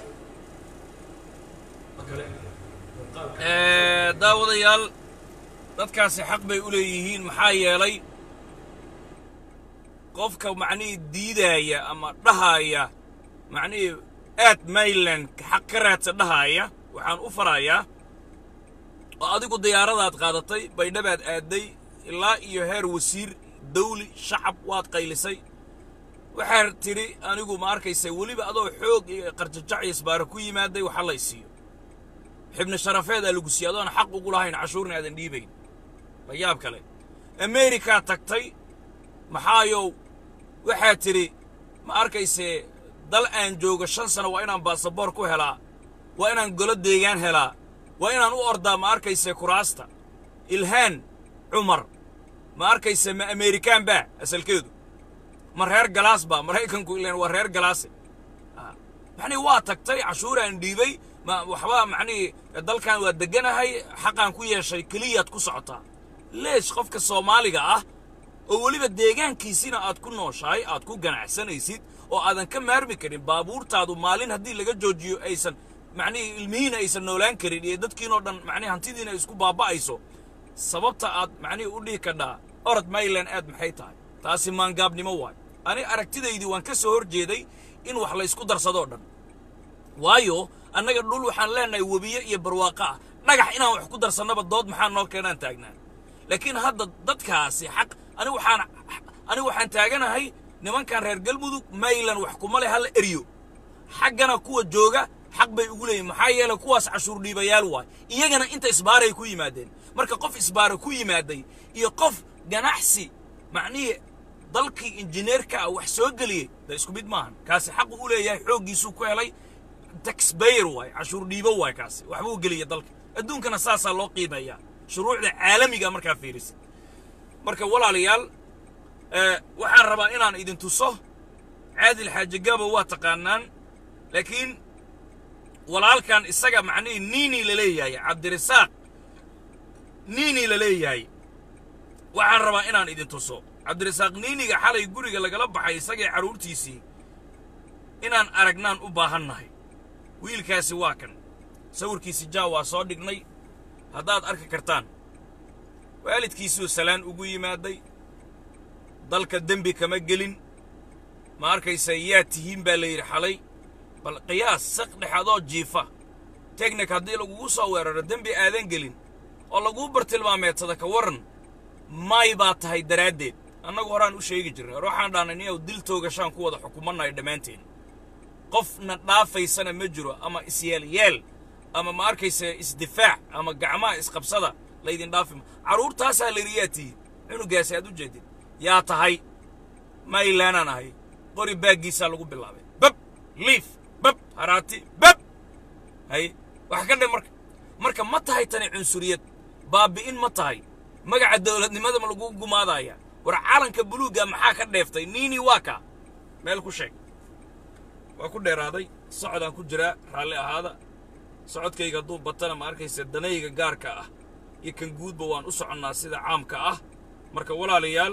Eh, daawadayaal dadkaasi xaq bay u leeyihiin maxaa yeelay qofka macnihii diidaaya ama dhahaaya macnihii aad mayland xaq ka raadsa dhahaaya waxaan u farayaa oo adigu diyaaradaad qaadatay baydhabaad aadday ilaa iyo heer wasiir dawli shacab waad qaylisay waxaad tidhi anigu ma arkaysa weliba adoo xoog iyo qarjajac iyo isbaara ku yimaaday waxa lay siiyo xibni sharafeedaa lagu siiyey adoon xaq ugu lahayn cashuurna aadan dhiibayn la yaab kale amerikaa tagtay maxaayow waxaad tidhi ma arkaysee dal aan joogo shan sano waa inaan baasaboor ku helaa waa inaan golo deegaan helaa waa inaan u ordaa ma arkaysee kuraasta ilhaan cumar ma arkayse ma amerikaan baa asalkeedu ma reer galaas baa maraykanku ilaan waa reer galaase macnii waa tagtay cashuuraan dhiibay ma waxba macnii dalkan waa degganahay xaqaan ku yeeshay keliyaad ku socotaa leesh qofka soomaaliga ah oo weliba deegaankiisina aad ku nooshahay aad ku ganacsanaysid oo aadan ka maarmi karin baabuurtaadu maalin haddii laga joojiyo aysan macnihii ilmihiina aysan noolaan karin iyo dadkiinoo dhan macnihi hantidiina isku baaba'ayso sababta aad macnihii u dhihi kadhaa orod mayland aad maxay tahay taasi maangaabnimo waay ani aragtidaydii waan ka soo hor jeeday in wax laysku darsadoo dhan waayo annaga dhul waxaan leenahay webiye iyo barwaaqo ah dhagax inaan wax ku darsannaba dood maxaa noo keenaan taagnaa laakiin hadda dadkaasi xaq ani waxaan ani waxaan taaganahay nimankan reer galmudug maylan wax kuma leh hala eriyo xaggana kuwa jooga xaq bay ugu leeyihin maxaa yeelay kuwaas cashuur dhiibayaal waay iyagana inta isbaaray ku yimaadeen marka qof isbaara ku yimaaday iyo qof ganacsi macnihii dalkii injineerka ah wax soo geliyey da isku mid maahan kaasi xaqu u leeyahay xooggiisuu ku helay taxbayer waay cashuur dhiibo waay kaasi waxbuu geliya dalka adduunkana saasaa loo qiimeeyaa shuruucda caalamiga markaa fiirisa marka walaalayaal waxaan rabaa inaan idin tuso caadil xaaji gabo waa taqaanaan laakiin walaalkan isaga macnihii niini la leeyahay cabdirasaaq niini la leeyahay waxaan rabaa inaan idin tuso cabdirasaaq niiniga xalay guriga lagala baxay isagii carruurtiisii inaan aragnaan u baahannahay wiilkaasi waa kan sawirkiisi jaa waa soo dhignay haddaad arki kartaan waalidkiisuu salaan ugu yimaaday dalka dembi kama gelin ma arkaysa yaa tihiin baa la yidhi xalay bal qiyaas saq dhexadoo jiifa teknik haddii lagugu soo weeraro dembi aadan gelin oo laguu bartilmaameedsada ka warran may baa tahay daraaddeed annagu horaan u sheegi jirnay hor waxaan dhahnay niyow dil toogashaan ku wada xukumannayo dhammaanteen qofna dhaafaysana ma jiro ama isyeel-yeel ama ma arkaysa isdifaac ama gacmaha isqabsada laydin dhaafima carruurtaasaa layidhi yaa tihiin cunugaasi aad u jeedid yaa tahay maylaanaan ahay qori baaggiisaa lagu bilaabay bab liif bab haraati bab hay wax ka dhe marka marka ma tahay tani cunsuriyad baabi'in ma tahay magaca dawladnimada ma lagu gumaadaya war calanka buluugga maxaa ka dheeftay niini waa kaa meel ku sheeg waa ku dheeraaday socodaan ku jiraa raalli ahaada socodkayga hadduu batana ma arkaysa danayga gaarka ah iyo kan guudba waan u soconnaa sida caamka ah marka walaalayaal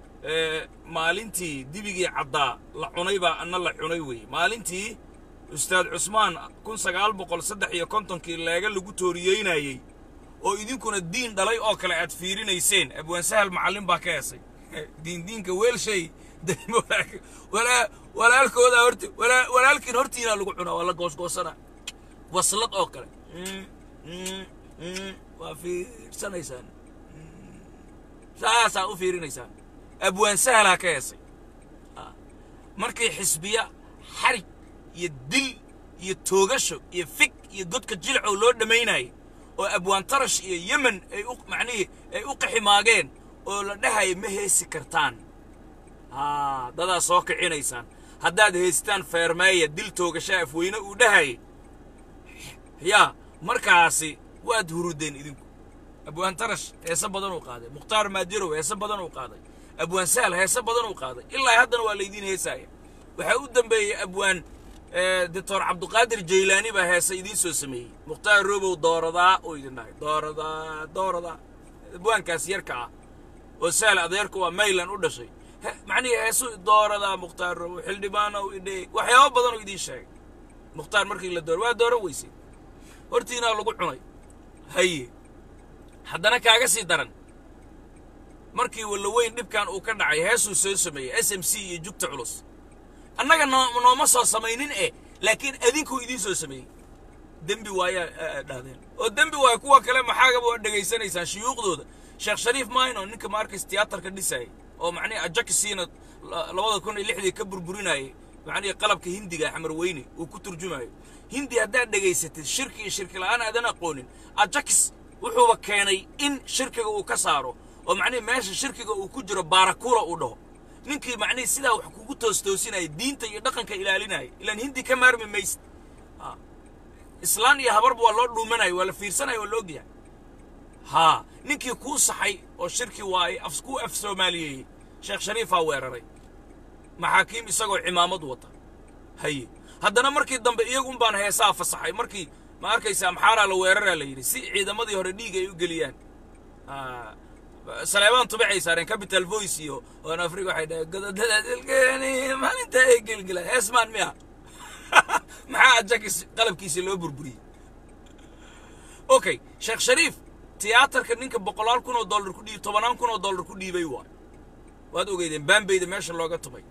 maalintii dibigii caddaa la cunay baa anna la cunay weeye maalintii ustaad cusmaan kun sagaal boqol saddex iyo kontonkii leega lagu tooriyeynayey oo idinkuna diin dhalay oo kale aad fiirinayseen abwaan sahal macallin baa ka heesay diindiinka weelshay dayn walaal- walaa- walaalkooda horti walaa- walaalkiin hortiinaa lagu cunaa waa la goosgoosanaa waslad oo kale Mm, mm, mm, waa fiirsanaysaan Mm, saasaa u fiirinaysaan abwaan sahalaa ka heesay Ah. markii xisbiya xarig iyo dil iyo toogasho iyo fig iyo godka jilcow loo dhammaynayay oo abwaan tarash iyo yemen ay u macnihii ay u qaximaageen oo la dhahaya ma heesi kartaan haa dadaa soo kicinaysaan haddaad heystaan feermeeya dil toogasha afweyne uu dhahayay yaa markaasi waad hurudeen idinku abwaan tarash heese badan uu qaaday mukhtaar maadirow heese badan uu qaaday abwaan sahal heese badan uu qaaday ilaa haddana waa laydiin heesaaya waxaa u dambeeyey abwaan doctor cabduqaadir jaylaani baa heese idiin soo sameeyey mukhtaar robow dooradaa uu idin dhahay dooradaa dooradaa abwaankaas yarka ah oo sahal adeerka waa maylan u dhashay He- macnihii heesu dooradaa mukhtaar robow xildhibaanow idhe waxyaabo badan uu idiin sheegay mukhtaar markii la dooro waa dooran weysay hortiinaa lagu cunay haye haddana kaaga sii daran markii wallaweyn dhibkan uu ka dhacay heesuu soo sameeyey s m c iyo jugta culus annaga noo- nooma soo samaynin eh laakiin adinkuu idiin soo sameeyey dembi waayaa aa dhahdeen oo dembi waaya kuwa kale maxaagaba waa dhegaysanaysaan shuyuuqdooda sheekh shariif mayno ninka maarkays tiyaatarka dhisayay oo macnihi ajakisiina la- labada kun iyo lixdii ka burburinayay macnihi qalabka hindiga xamar weyne uu ku turjumayo hindi haddaad dhegaysatid shirki iyo shirki la'aan aadan aqoonin ajakis wuxuuba keenay in shirkiga uu ka saaro oo macnihi meesha shirkiga uu ku jiro baarakula uu dhaho ninkii macnihi sidaa wax kugu toostoosinaya diinta iyo dhaqanka ilaalinaya ilaan hindi ka maarmi maysid Ah. islaan iyo habarba waa loo dhuumanaya waa la fiirsanaya waa la ogyahay haa ninkii kuu saxay oo shirki waaye af kuu af soomaaliyeeyey sheekh shariifaa weeraray maxaakiim isagoo cimaamad wata haye haddana markii dambe iyagun baan heesaa fasaxay markii ma arkaysaa maxaaraa la weeraraa la yidhi si ciidamadii hore dhiig ay u geliyaan Ah, saleebaan tubacay saareen capital voice iyo oon afrika waxay dhaheen gododada dilkeeni maalinta ay gelgelaan heesmaan miya maxaa ajakis qalabkiisa loo burburiyey okay sheekh shariif tiyaatarka ninka boqolaal kun oo dollar ku dhiib tobanaan kun oo dollar ku dhiibay waa waad ogeydeen baambeyda meesha looga tumay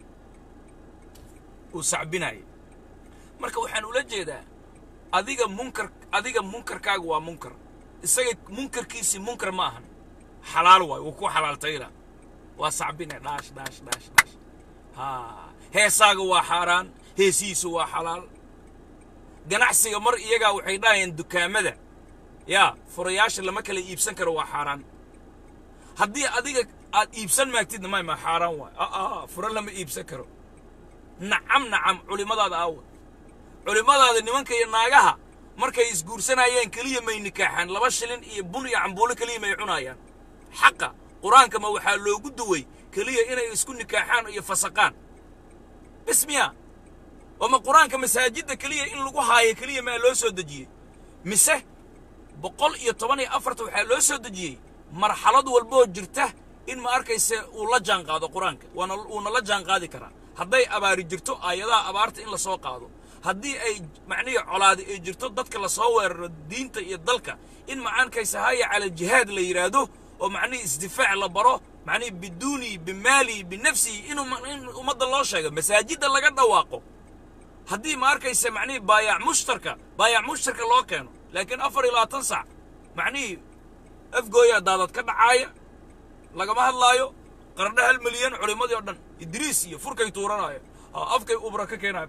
uu sacbinaya marka waxaan ula jeedaa adiga munkar adiga munkarkaaga waa munkar isaga munkarkiisii munkar ma ahan xalaal waay wuu ku xalaaltayna waa sacbine dhaash dhaash dhaash dhaash ha heesaaga waa xaaraan heesihiisu waa xalaal ganacsiga mar iyagaa waxay dhahayeen dukaamada yaa furayaasha lama kala iibsan karo waa xaaraan haddii adiga aad iibsan maagtidna may ma xaaraan waay aa fura lama iibsan karo nacam nacam culimmadaada aawa culimmadaada nimanka iyo naagaha markay isguursanayeen keliya may nikaaxaan laba shilin iyo bun iyo cambuulo keliya may cunayaan xaqa qur-aanka ma waxaa loogu duway keliya inay isku nikaaxaan iyo fasaqaan bes miya oo ma qur-aanka masaajidda keliya in lagu haayo keliya maa loo soo dejiyey mise boqol iyo toban iyo afarta waxaa loo soo dejiyey marxalad walboo jirta in ma arkayse uu la jaan qaado qur-aanka waana uuna la jaan qaadi karaa hadday abaari jirto aayadaha abaarta in la soo qaado haddii ay macnihii colaadi ay jirto dadka lasoo weeraro diinta iyo dalka in macaankaysa haya cala jihaad la yidhaahdo oo macnihii isdifaac la baro macnihii biduuni bimaali binafsihi inuu ma- in ummadda loo sheego masaajidda laga dhawaaqo haddii ma arkaysa macnihii baayac mushtarka baayac mushtarka loo keeno laakiin afar iyo labaatan sac macnihii afgooyaa daadad ka dhacaaya lagama hadlaayo qarandhe hal milyan culimmadii oo dhan idriis iyo furkay tuuranaayo ha, afkay ubra ka keenaya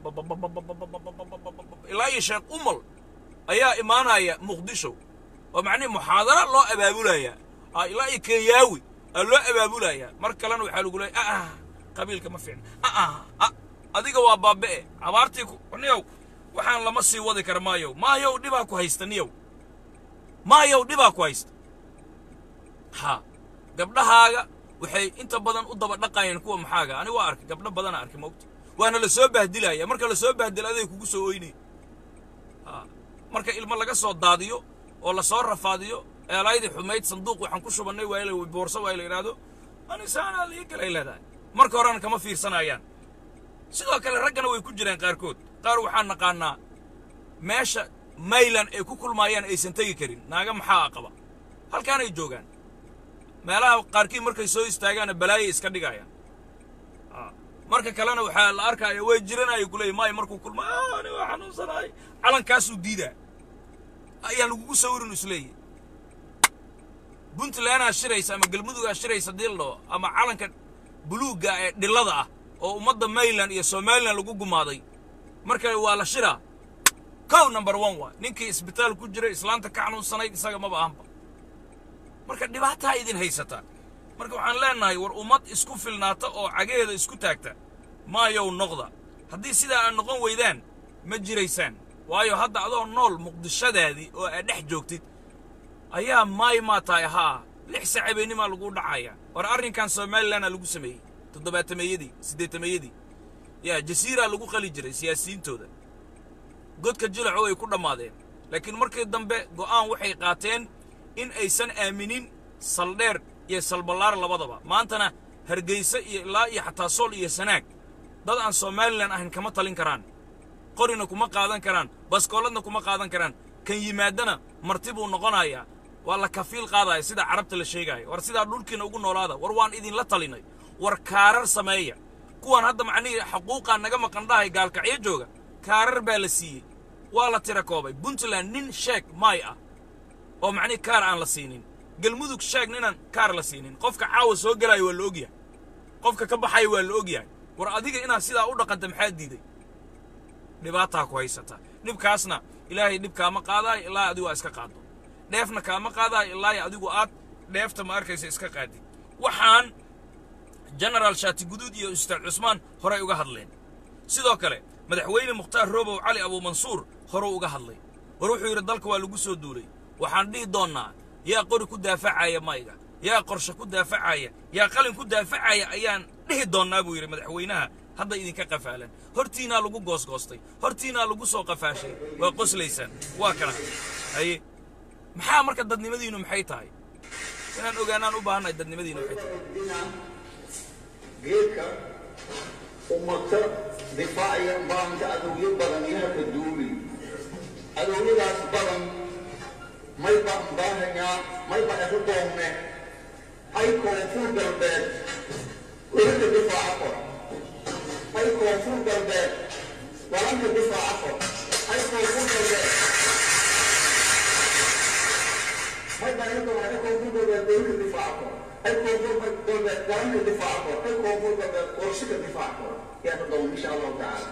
ilaa iyo sheekh umal ayaa imaanaya muqdisho oo macnihi muxaadara loo abaabulaya ha, ilaa iyo kenyaawi aa loo abaabulaya mar kalena waxaa lagu leeya ah qabiilka ma fiicna ah ah adiga waa baabe'e abaartii ku niyow waxaan lama sii wadi kara maayow maayow dhibaa ku haysta niyow maayow dhibaa ku haysta ha gabdhahaaga waxay inta badan u daba dhaqayeen kuwa maxaaga ani waa arkay gabdho badana arkay mogta waana la soo bahdilaya marka la soo bahdila aday kugu soo oynay ha marka ilmo laga soo daadiyo oo la soo rafaadiyo eelaydii xumayd sanduuq waxaan ku shubannay waa la boorso waa la yidhaahdo anisaanaa lii galay leedahay marka horena kama fiirsanayaan sidoo kale raggana way ku jiraan qaarkood qaar waxaan naqaanaa meesha maylan ay ku kulmaayaan aysan tegi karin naaga maxaa qaba halkaanay joogaan meelaha qaarkii markay soo istaagaana balaayay iska dhigayaan Ah, marka kalena waxaa la arkaya way jiranaya kuleeya maayo markuu kulma ani waa xanuunsanahay calankaasuu diidaa ayaa lagugu sawirin isleeyahy puntlandaa shiraysa ama galmudugaa shiraysa dii la dhaho ama calanka buluugga ee dhillada ah oo ummadda mayland iyo somalilan lagu gumaaday marka waa la shiraa kow number one waa ninkii isbitaal ku jiray islaanta ka xanuunsanayd isaga maba ahanba marka dhibaataa idin haysataa marka waxaan leenahay war ummad isku filnaata oo cagaheeda isku taagta maayow noqda haddii sidaa aad noqon weydaan ma jiraysaan waayo hadda adoo nool muqdishadaadii oo aad dhex joogtid ayaa maay maa tahay haa lix sacabeenimaa lagu dhacaya war arrinkan somalilanaa lagu sameeyey toddobaatameeyadii siddeetameeyadii yaa jasiiraa lagu qali jiray siyaasiyiintooda godka jilaco ay ku dhammaadeen laakiin markii dambe go'aan waxay qaateen in aysan aaminin saldheer iyo salballaar labadaba maantana hargeysa iyo ilaa iyo xataa sool iyo sanaag dad aan somalilan ahayn kama talin karaan qorina kuma qaadan karaan baskooladna kuma qaadan karaan kan yimaadana marti buu noqonayaa waa la kafiil qaadaya sida carabta la sheegaayo war sidaa dhulkiina ugu noolaada war waan idinla talinay war kaarar sameeya kuwan hadda macnihii xaquuqaa naga maqan dhahay gaalkacyo jooga kaarar baa la siiyey waa la tira koobay puntland nin sheeg maay ah oo macnihii kaar aan la siinin galmudug sheeg ninaan kaar la siinin qofka caawa soo gelaayo waa la ogyahay qofka ka baxaya waa la ogyahay war adiga inaad sidaa u dhaqanta maxaa diiday dhibaataa ku haysata dhibkaasna ilaahay dhib kaama qaadaayo ilaa adigu aa iska qaaddo dheefna kaama qaadaayo ilaa adigu aad dheefta ma arkaysa iska qaadid waxaan genaraal shaati guduud iyo ustaad cusmaan horay uga hadleen sidoo kale madaxweyne mukhtaar roobow cali abuumansuur horuu uga hadlay war wuxuu yidhi dalka waa lagu soo duulay waxaan dhihi doonnaa yaa qori ku daafacaya mayga yaa qorshe ku daafacaya yaa qalin ku daafacaya ayaan dhihi doonnaa buu yidhi madaxweynaha hadda idinka qafaalan hortiinaa lagu goosgoostay hortiinaa lagu soo qafaashay waa qoslaysaan waa kana haye maxaa marka dadnimadiinnu maxay tahay inaan ogaanaan u baahannahay dadnimadiinnu maxay tahay geedka ummata difaacaya maanta adowyo badan yaha duuli adowyadaas badan may baan baahanyaa may baan isu doonne ay koonfur galbeed walanka difaaca kor ay koonfur galbeed walanka difaaca kor ay koonfur galbeed may baan isu doonne ay koonfur galbeed walanka difaaca kor ay koonfur galbeed walanka difaaca kor ay koonfur galbeed qorshika difaaca kor yaa doon insha allahu tacaala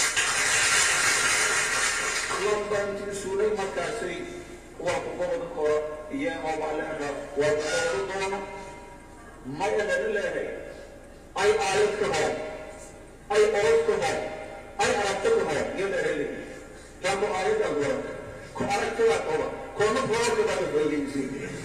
lambantii suulay markaasay waa ku goboda koro iyo oobaalera waa ku goboda doono maya laga leehay ay aayad ka hor ay orod ka hor ay aragto ka hor iyo laheli taako aayad agwar ku aragtada qaba koona gobolka baa hoogeysi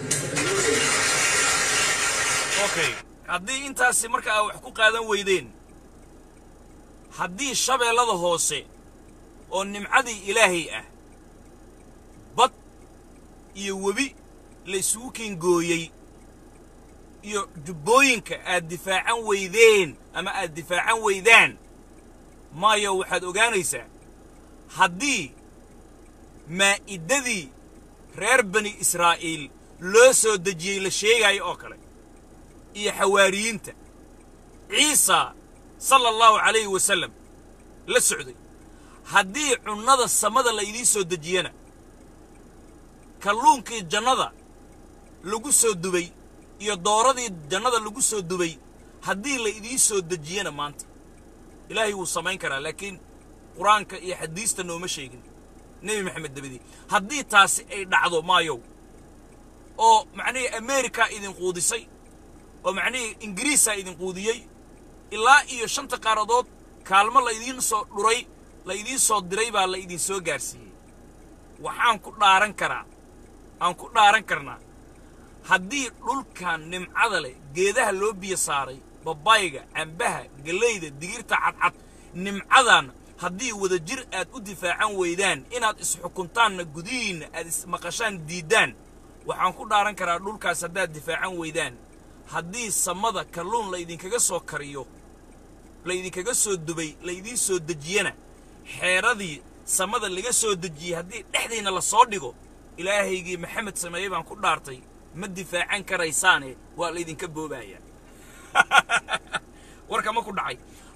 okay haddii intaasi marka aa wax ku qaadan weydeen haddii shabeellada hoose oo nimcadii ilaahay ah bad iyo webi la isugu keengooyey iyo jubbooyinka aad difaacan weydeen ama aad difaacan weydaan maayo waxaad ogaanaysaa haddii maa'iddadii reer bani israa'iil loo soo dejiyey la sheegaayo oo kale iyo xawaariyiinta ciisa sala allahu calayhi wasallam la socday haddii cunnada samada la idiin soo dejiyana kalluunkii jannada lagu soo dubay iyo dooradii jannada lagu soo dubay haddii la idiin soo dejiyana maanta ilaahay wuu samayn karaa laakiin qur-aanka iyo xadiista nooma sheegin nebi maxamed dabadii haddii taasi ay dhacdo maayow oo macnihii amerikaa idin quudisay oo macnihii ingiriisaa idin quudiyey ilaa iyo shanta qaaradood kaalmo la idiin soo dhuray la idiin soo diray baa la idin soo gaarsiiyey waxaan ku dhaaran karaa aan ku dhaaran karnaa haddii dhulkan nimcada leh geedaha loo biyo saaray babayga cambaha gellayda digirta cadcad nimcadan haddii wadajir aad u difaacan weydaan inaad isxukuntaanna gudihiinna aad ismaqashaan diiddaan waxaan ku dhaaran karaa dhulkaas haddaad difaacan weydaan haddii samada kalluun la idinkaga soo kariyo la idinkaga soo dubay la idiin soo dejiyana xeeradii samada laga soo dejiyey haddii dhexdiinna la soo dhigo ilaahaygii maxamed sameeye baan ku dhaartay ma difaacan karaysaane waa laydinka boobaaya warka ma ku dhacay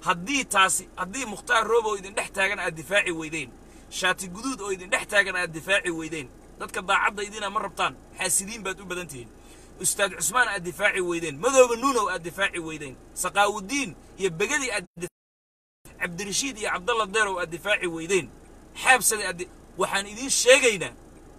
haddii taasi haddii mukhtaar roob oo idin dhex taagan aad difaaci weydeen shaati guduud oo idin dhex taagan aad difaaci weydeen dadka daacadda idina ma rabtaan xaasidiin baad u badan tihiin ustaad cusmaan aad difaaci weydeen madooba nuunow aad difaaci weydeen saqaawudiin iyo begadii aad cabdirashiid iyo cabdalla deerow aad difaaci weydeen xaabsada aad waxaan idiin sheegaynaa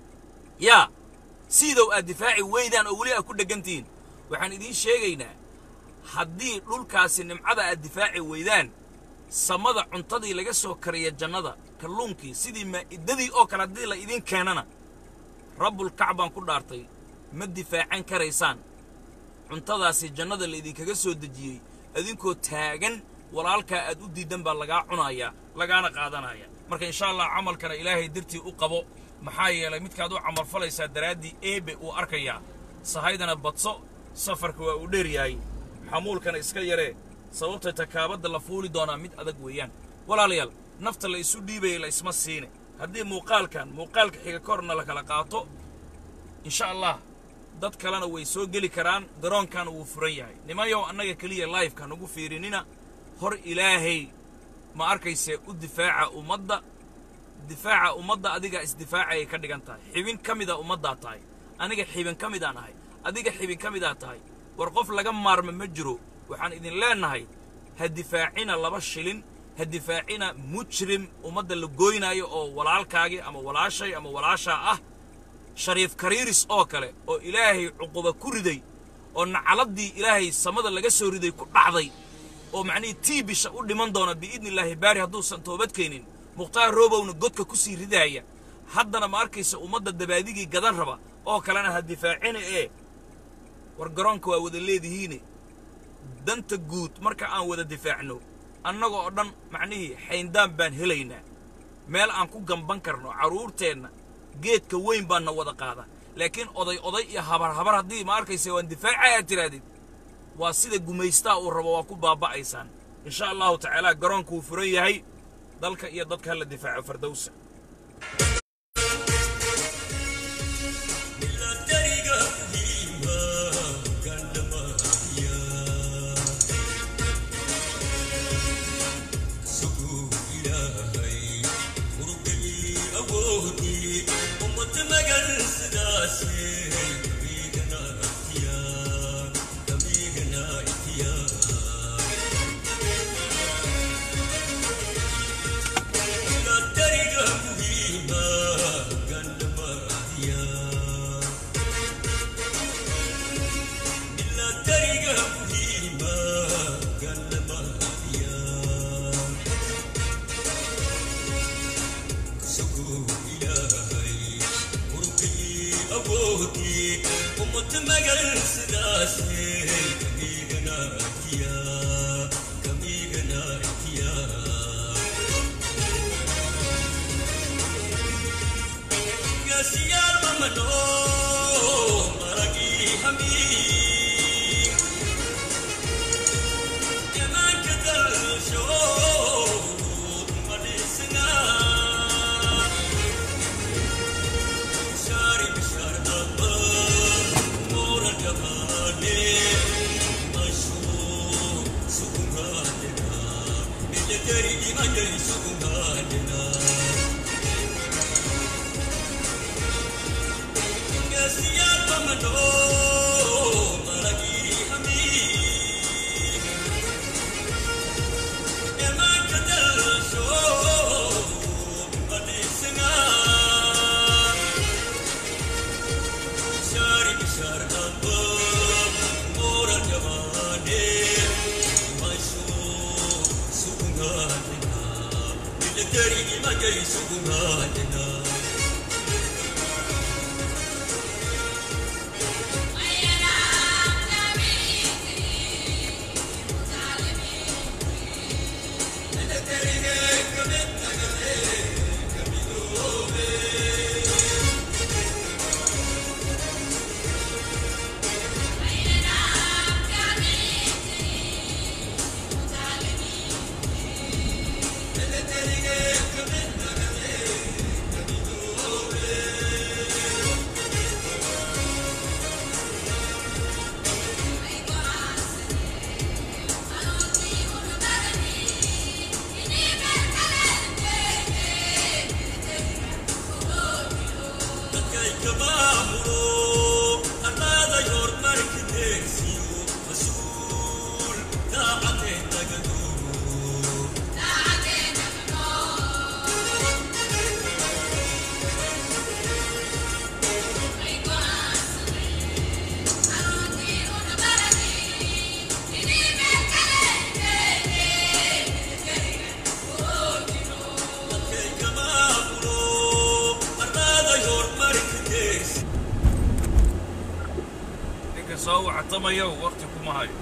yaa siidow aad difaaci weydaan oo weli aad ku dheggantihiin waxaan idiin sheegaynaa haddii dhulkaasi nimcada aad difaaci weydaan samada cuntadii laga soo kariya jannada kalluunkii sidii maa'idadii oo kale haddii la idiin keenana rabbulkac baan ku dhaartay ma difaacan karaysaan cuntadaasi jannada la idinkaga soo dejiyey idinkoo taagan walaalkaa aad u diiddan baa lagaa cunayaa lagaana qaadanaya marka insha allah camalkana ilaahay dartii u qabo maxaa yeelay midkaad u camalfalaysaa daraaddii eebe uu arkayaa sahaydana badso safarka waa uu dheer yahay xamuulkana iska yaree sababtay takaabadda la fuuli doonaa mid adag weeyaan walaalayaal nafta la isu dhiibaya la isma siine haddii muuqaalkan muuqaalka xiga korna la kala qaato insha allah dad kalena way soo geli karaan garoonkan wuu furan yahay nimanyow annaga keliya laifeka nagu fiirinina hor ilaahay ma arkayse u difaaca ummadda difaaca ummadda adigaa isdifaacayay ka dhigan tahay xibin ka mida ummaddaa tahay aniga xibin ka midaan ahay adiga xibin ka midaa tahay war qof laga maarma ma jiro waxaan idin leennahay ha difaacina laba shilin ha difaacina mujrim ummadda la goynaayo oo walaalkaagii ama walaashay ama walaashaa ah shariif kariiris oo kale oo ilaahay cuquba ku riday oo nacaladdii ilaahay samada laga soo riday ku dhacday oo macnihii tii bisha u dhiman doona biidni illaahi baari hadduusan toobad keenin mukhtaar roobowna godka ku sii ridaaya haddana ma arkaysa ummadda dabaadigii gadan raba oo kalena ha difaacina ee war garoonka waa wada leedihiine danta guud marka aan wada difaacno annaga oo dhan macnihii xayndaan baan helaynaa meel aan ku gamban karno carruurteenna geedka weyn baanna wada qaada laakiin oday oday iyo habar habar haddii ma arkaysa waan difaacay aad tirahdid waa sida gumaystaa uu rabo waa ku baaba'aysaan insha allahu tacaala garoonka wuu furan yahay dalka iyo dadka hala difaaco fardowsa soo wactamayo waqti kuma hayo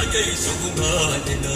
magay sugumaadina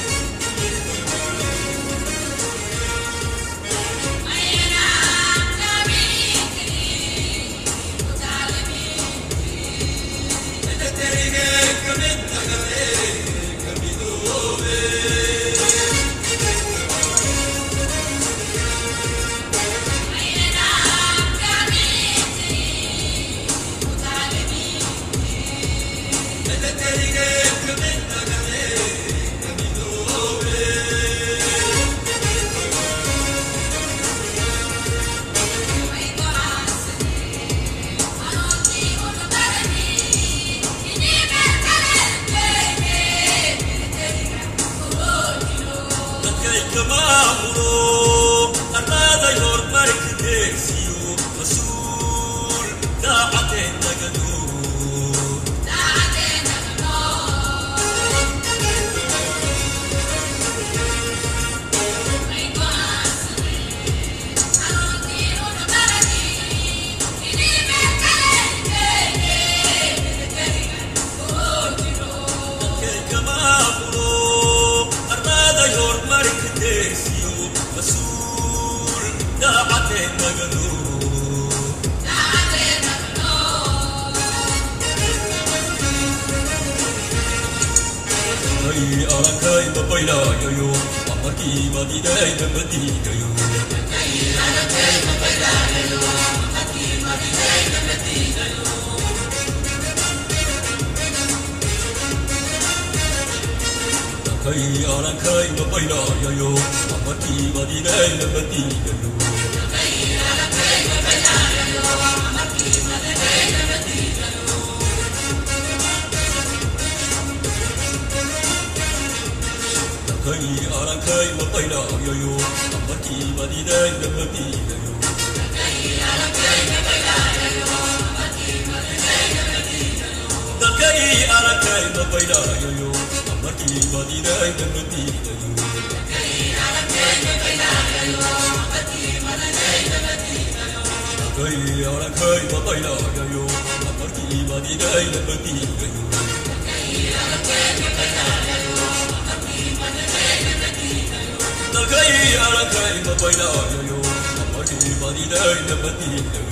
dadkay kamaamulo arlaaday horumarka deegsiyo mas-uul daacadeen nagado dadkay kamaamulo arlaaday horumarka deegsiyo mas-uul daacadeen nagado ay arakay mabaylayayo amarkii madiday namadiidayo kay arakay mabaylayayo amarkii madiday namadiidayo kay arakay mabaylayayo amarkii madiday namadiidayo dalkay arakay mabaylayayo amarkii madiday namadiidayo kay arakay mabaylayayo amarkii madiday namadiidayo dalkay arakay mabaylayayo amarkii madiday namadiidayo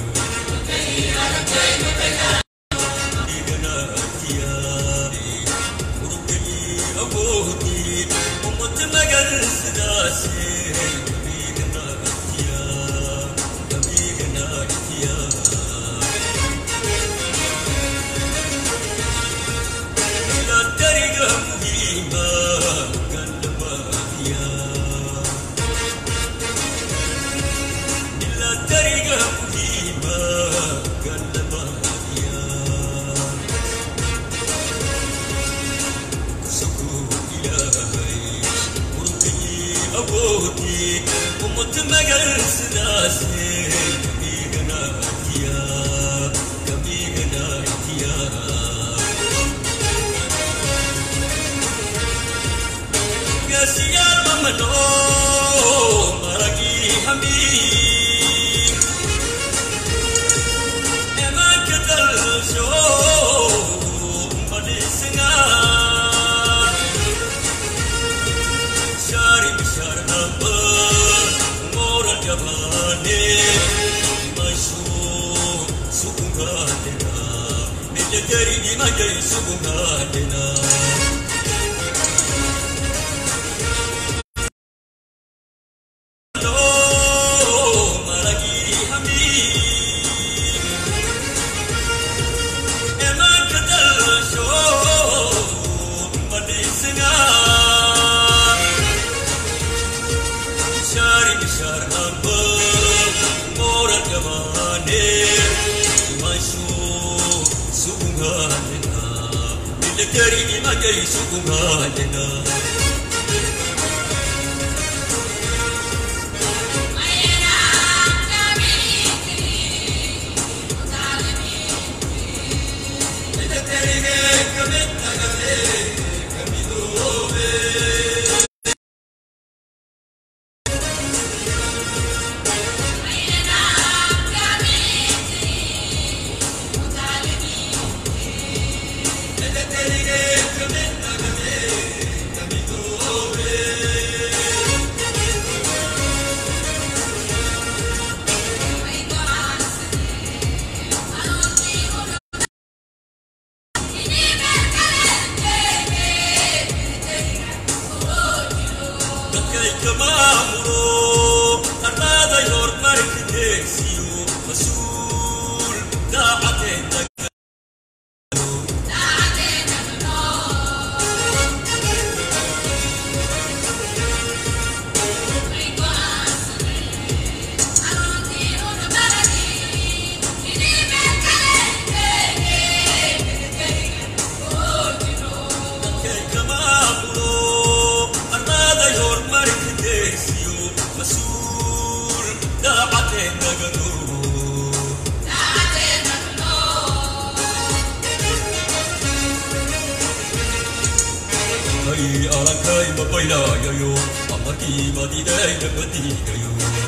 Hey, alakai mapaila yo yo, amarki madidai na pati yo.